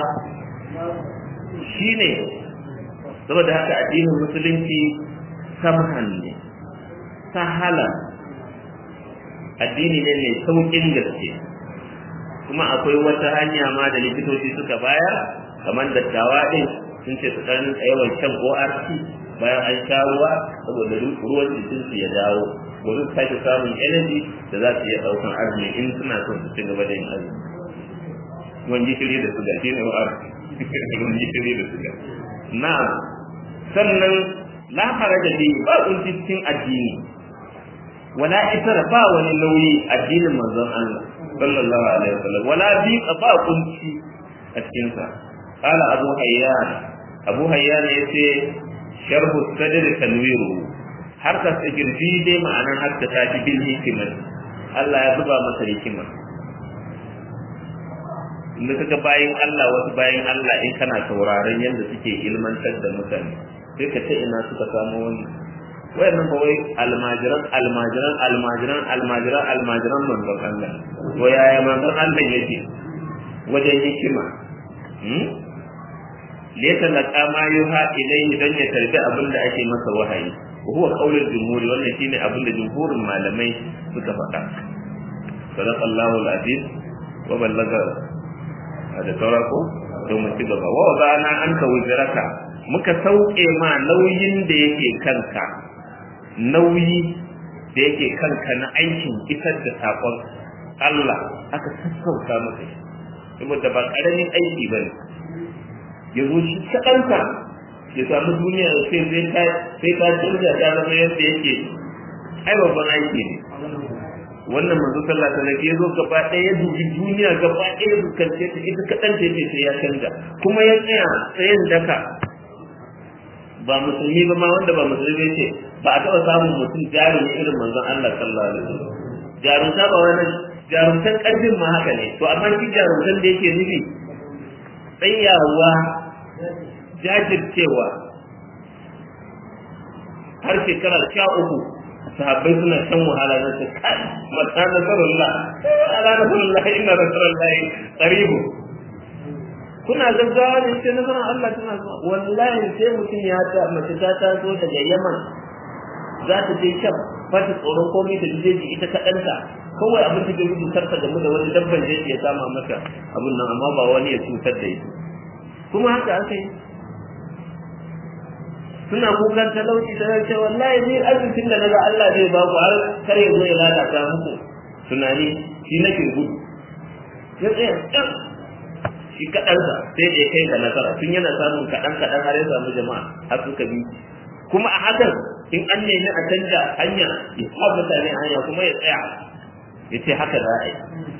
shine saboda haka addinin musulunci samhan ne sahala addini ne mai saukin gaske kuma akwai wata hanya ma da likitoci suka bayar kamar dattawa din sun ce su ɗan yawan shan ORT bayan an sha ruwa saboda ruwan jikin su ya dawo domin su sake samun energy da za su iya ɗaukan azumi in suna son su ci gaba da yin azumi ruwan gishiri da suga shi ne ORT ruwan gishiri da suga na sannan la faraja bi ba kunci cikin addini wala itara ba wani nauyi addinin manzon Allah sallallahu alaihi wasallam wala bi ba kunci a cikin sa qala abu hayyan abu hayyan yace sharhu sadr tanwiru har ka girbi dai ma'anar har ta tafi bil hikima Allah ya zuba masa hikima inda kaga bayin Allah wasu bayin Allah in kana sauraron yadda suke ilmantar da mutane sai ka ta ina suka samu wannan wayannan ba wai almajiran almajiran almajiran almajiran almajiran manzon Allah to yaya manzon Allah yake wajen hikima hmm laysa laqa ma yuha ilayhi dan ya tarbi abin da ake masa wahayi huwa qaulul jumhur wannan shine abin da jumhurin malamai suka faɗa sadaqallahu al-aziz wa ballaga da saurako don mu ci gaba wa wadana anka wuzraka muka sauke ma nauyin da yake kanka nauyi da yake kanka na aikin isar da saƙon Allah aka sassauta maka shi saboda ba ƙaramin aiki ba ne ya zo shi kaɗanka ya samu duniya da sai sai ka sai ka canza ta zama yadda yake ai babban aiki ne wannan manzo sallallahu alaihi wasallam ya zo gaba ɗaya ya dubi duniya gaba ɗaya ya fuskance ta ita kaɗan ta yake sai ya canza kuma ya tsaya tsayin daka ba musulmi ba ma wanda ba musulmi ce ba a taɓa samun mutum jarumi irin manzon Allah sallallahu alaihi wasallam jarumta ba wani jarumtan ƙarfin ma haka ne to amma shi jarumtan da yake nufi tsayawa jajircewa har shekara sha uku sahabbai suna shan wahala na su kai mata nasarullah ala nasarullah inna nasarullah qaribu kuna gaggawa ne sai nasarar Allah tana zuwa wallahi sai mutum ya ta mace ta taso daga Yaman za ta je Sham ba ta tsoron komai ta je ji ita kaɗanta kawai abin da ke gudu karta game da wani dabban da ya sama mata abin nan amma ba wani ya cutar da ita kuma haka aka yi suna kukan talauci ta ce wallahi ni arzikin da naga Allah zai ba ku har kar ya zo ya lalata muku tunani shi nake gudu ya tsaya shi kaɗansa sai da ya kai ga nasara tun yana samun kaɗan kaɗan har ya samu jama'a har suka bi kuma a hakan in an nemi a canja hanya ya sa mutane hanya kuma ya tsaya ya ce haka za a yi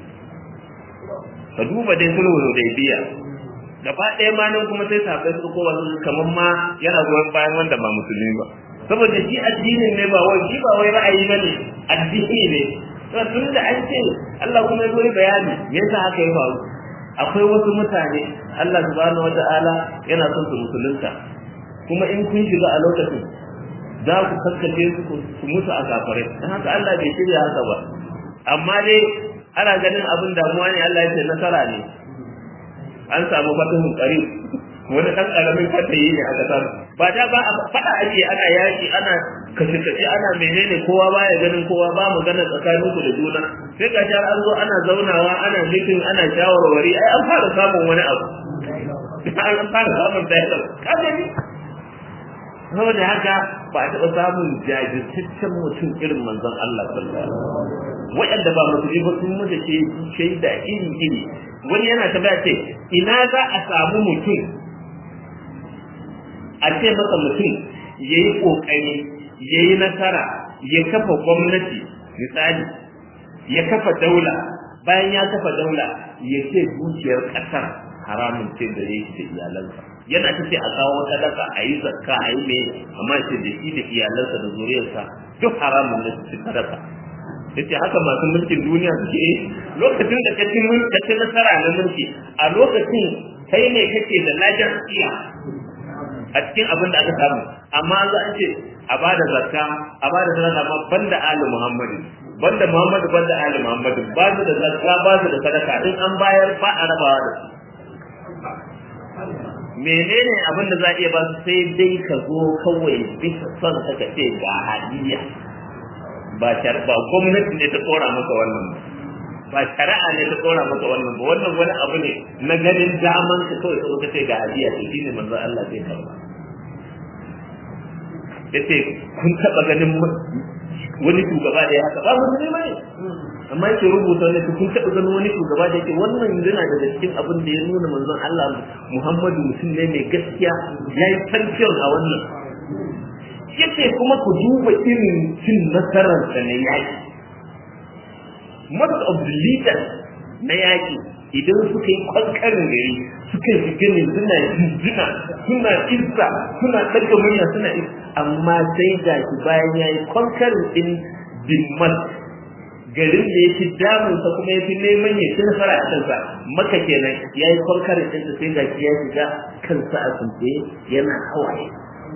ka duba dai sulhu da biya gaba ɗaya ma nan kuma sai sahabbai su kowa su kamar ma yana goyon bayan wanda ba musulmi ba saboda shi addinin ne ba wai shi ba wai ra'ayi ba ne addini ne tun da an ce Allah kuma ya zo bayani me yasa haka ya faru akwai wasu mutane Allah subhanahu wata'ala yana son su musulunta kuma in kun shiga a lokacin za ku kaskace su su mutu a kafare dan haka Allah bai shirya haka ba amma dai ana ganin abin damuwa ne Allah ya ce nasara ne an samu fatahun qarib wani dan karamin fatayi ne aka samu ba da ba fada ake ana yaki ana kashe kashe ana menene kowa baya ganin kowa ba magana tsakanin ku da juna sai ga jar an zo ana zaunawa ana mitin ana shawarwari ai an fara samun wani abu an fara samun dialog ka gani saboda haka ba a taɓa samun jajirtaccen mutum irin manzon Allah sallallahu alaihi wasallam waɗanda ba musulmi ba sun mutu ce shaida iri iri wani yana tambaya ce ina za a samu mutum a ce masa mutum ya yi ƙoƙari ya yi nasara ya kafa gwamnati misali ya kafa daula bayan ya kafa daula ya ce dukiyar ƙasar haramun ce da yake da iyalansa yana ta ce a kawo sadaka a yi zakka a yi mai amma ce da shi da iyalansa da zuriyarsa duk haramun ne su sadaka yace haka masu mulkin duniya suke yi lokacin da kace mun kace nasara na mulki a lokacin kai ne kake da lajin iya a cikin abin da aka samu amma za a ce a bada zakka a bada sadaka amma banda ali muhammadu banda muhammadu banda ali muhammadu ba su da zakka ba su da sadaka in an bayar ba a rabawa da su menene abin da za a iya ba su sai dai ka zo kawai bisa son ka ce ga hadiya ba ba gwamnati ne ta tsora maka wannan ba shari'a ne ta tsora maka wannan ba wannan wani abu ne na ganin daman ka kawai ka ka ce ga hadiya to shine manzon Allah zai karba yace kun taba ganin wani shugaba da ya haka ba musulmi bane amma yake rubuta ne kun taba ganin wani shugaba da yake wannan yana daga cikin abin da ya nuna manzon Allah Muhammadu mutum ne mai gaskiya yayi champion a wannan yace kuma ku duba irin cin nasarar da na yaki most of the leaders na yaki idan suka yi kwankarin gari suka yi gini suna jinjina suna izza suna ɗaga murya suna izza amma sai ga shi bayan ya yi kwankarin ɗin dimmas garin da ya fi damunsa kuma ya fi neman ya ci nasara a kansa maka kenan ya yi kwankarin ɗinsa sai ga shi ya shiga kansa a sunce yana hawaye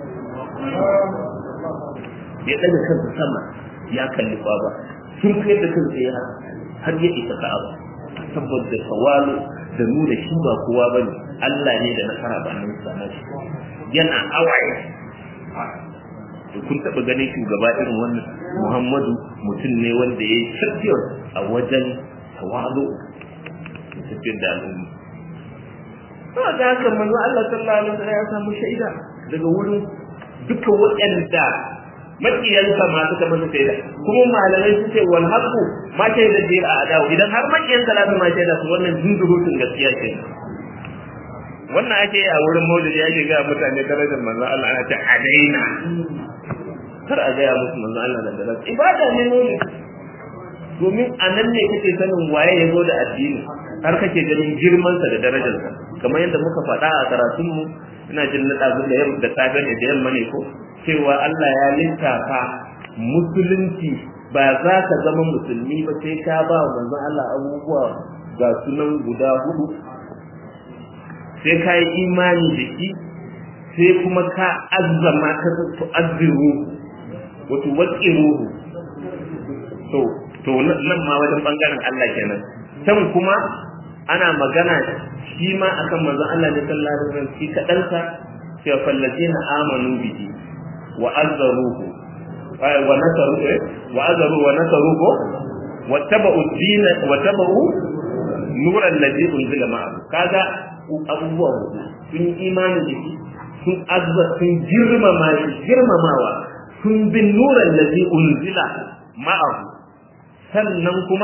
ya ɗaga kansa sama ya kalli baba sun kai da kansa ya har ya isa ka'aba saboda tawalu da nuna shi ba kowa ba ne Allah ne da nasara ba nan sana shi yana awaye to kun taɓa ganin shugaba irin wannan Muhammadu mutum ne wanda ya yi tafiyar a wajen tawalu da tafiyar da al'umma saboda haka manzo Allah sallallahu alaihi wasallam ya samu shaida daga wurin dukkan waɗanda makiyansa ma suka masa shaida kuma malamai su ce wal haqu ma shaida jira a adawu idan har makiyan salatu ma shaida su wannan zunzurutun gaskiya ce wannan ake yi a wurin maulidi ake ga mutane darajar manzon Allah ana ta adaina kar a gaya musu manzon Allah da darajar ibada ne maulidi domin a nan ne kake sanin waye ya zo da addini har kake ganin girmansa da darajarsa kamar yadda muka faɗa a karatunmu ina jin na ɗazu da yamma da safe ne da yamma ne ko cewa Allah ya littafa musulunci ba za ka zama musulmi ba sai ka ba wa manzon Allah abubuwa ga sunan guda hudu sai ka yi imani da shi sai kuma ka azzama ka tu'azziru wa tuwaqqiruhu to to nan ma wajen bangaren Allah kenan can kuma ana magana shi ma akan manzon Allah ne sallallahu alaihi wasallam shi kadansa sai fallazina amanu bihi wa azzaruhu wa nasaru wa azzaru wa nasaruhu wa tabu din wa tabu nuran ladhi unzila ma'ahu kaga abubuwa sun imani da shi sun azza sun girmama shi girmamawa sun bin nuran ladhi unzila ma'ahu sannan kuma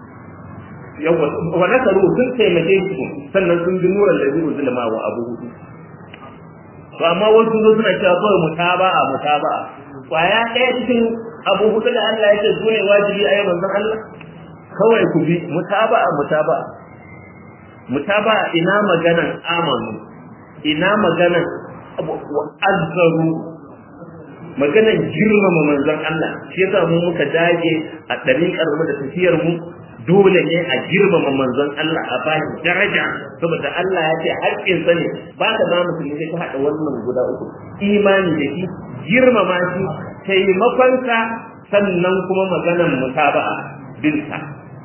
wa nasaru sun taimake shi sannan sun bi nuran ladhi unzila ma'ahu abu hudu to amma wasu zo suna cewa kawai mutaba'a mutaba'a kwaya ɗaya cikin abu hudu da Allah yake su ne wajibi a yau manzon Allah kawai ku bi mutaba'a mutaba'a mutaba'a ina maganan amanu ina maganan azzaru maganan girmama manzon Allah shi yasa mu muka dage a ɗariƙar mu da tafiyar mu dole ne a girmama manzon Allah a bashi daraja saboda Allah ya ce haƙƙin sa ne ba ka ba musulmi sai ka haɗa wannan guda uku imani da shi girmama shi taimakon sa sannan kuma maganan mutaba'a binsa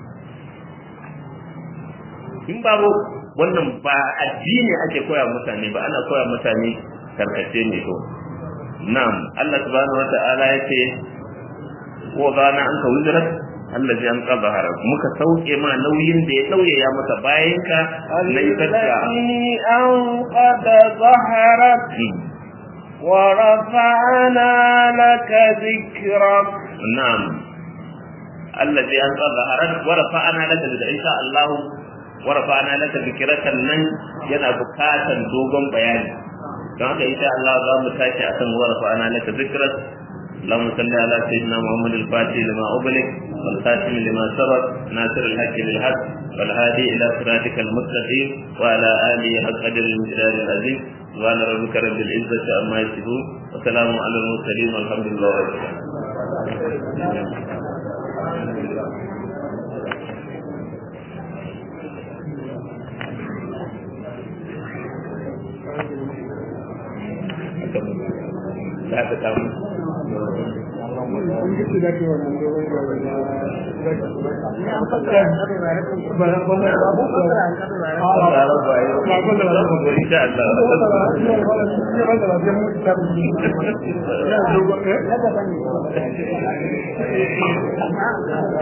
in babu wannan ba addini ake koya mutane ba ana koya mutane karkace ne to na'am Allah subhanahu wata'ala yace wa zana anka wuzrat allazi an qabahara muka sauke ma nauyin da ya dauye ya maka bayan ka na isarka an qad zaharat wa rafa'na laka dhikrak na'am allazi an qabahara wa rafa'na laka dhikrak insha Allah wa rafa'na laka dhikratan nan yana bukatan dogon bayani don haka insha Allah za mu tashi akan wa rafa'na laka dhikrak اللهم صل على سيدنا محمد الفاتح لما أغلق والخاتم لما سبق ناصر الحق للحق والهادي إلى صراطك المستقيم وعلى آله حق قدر المجدار العظيم سبحان ربك رب العزة عما يصفون وسلام على المرسلين والحمد لله رب العالمين za ta samu Allah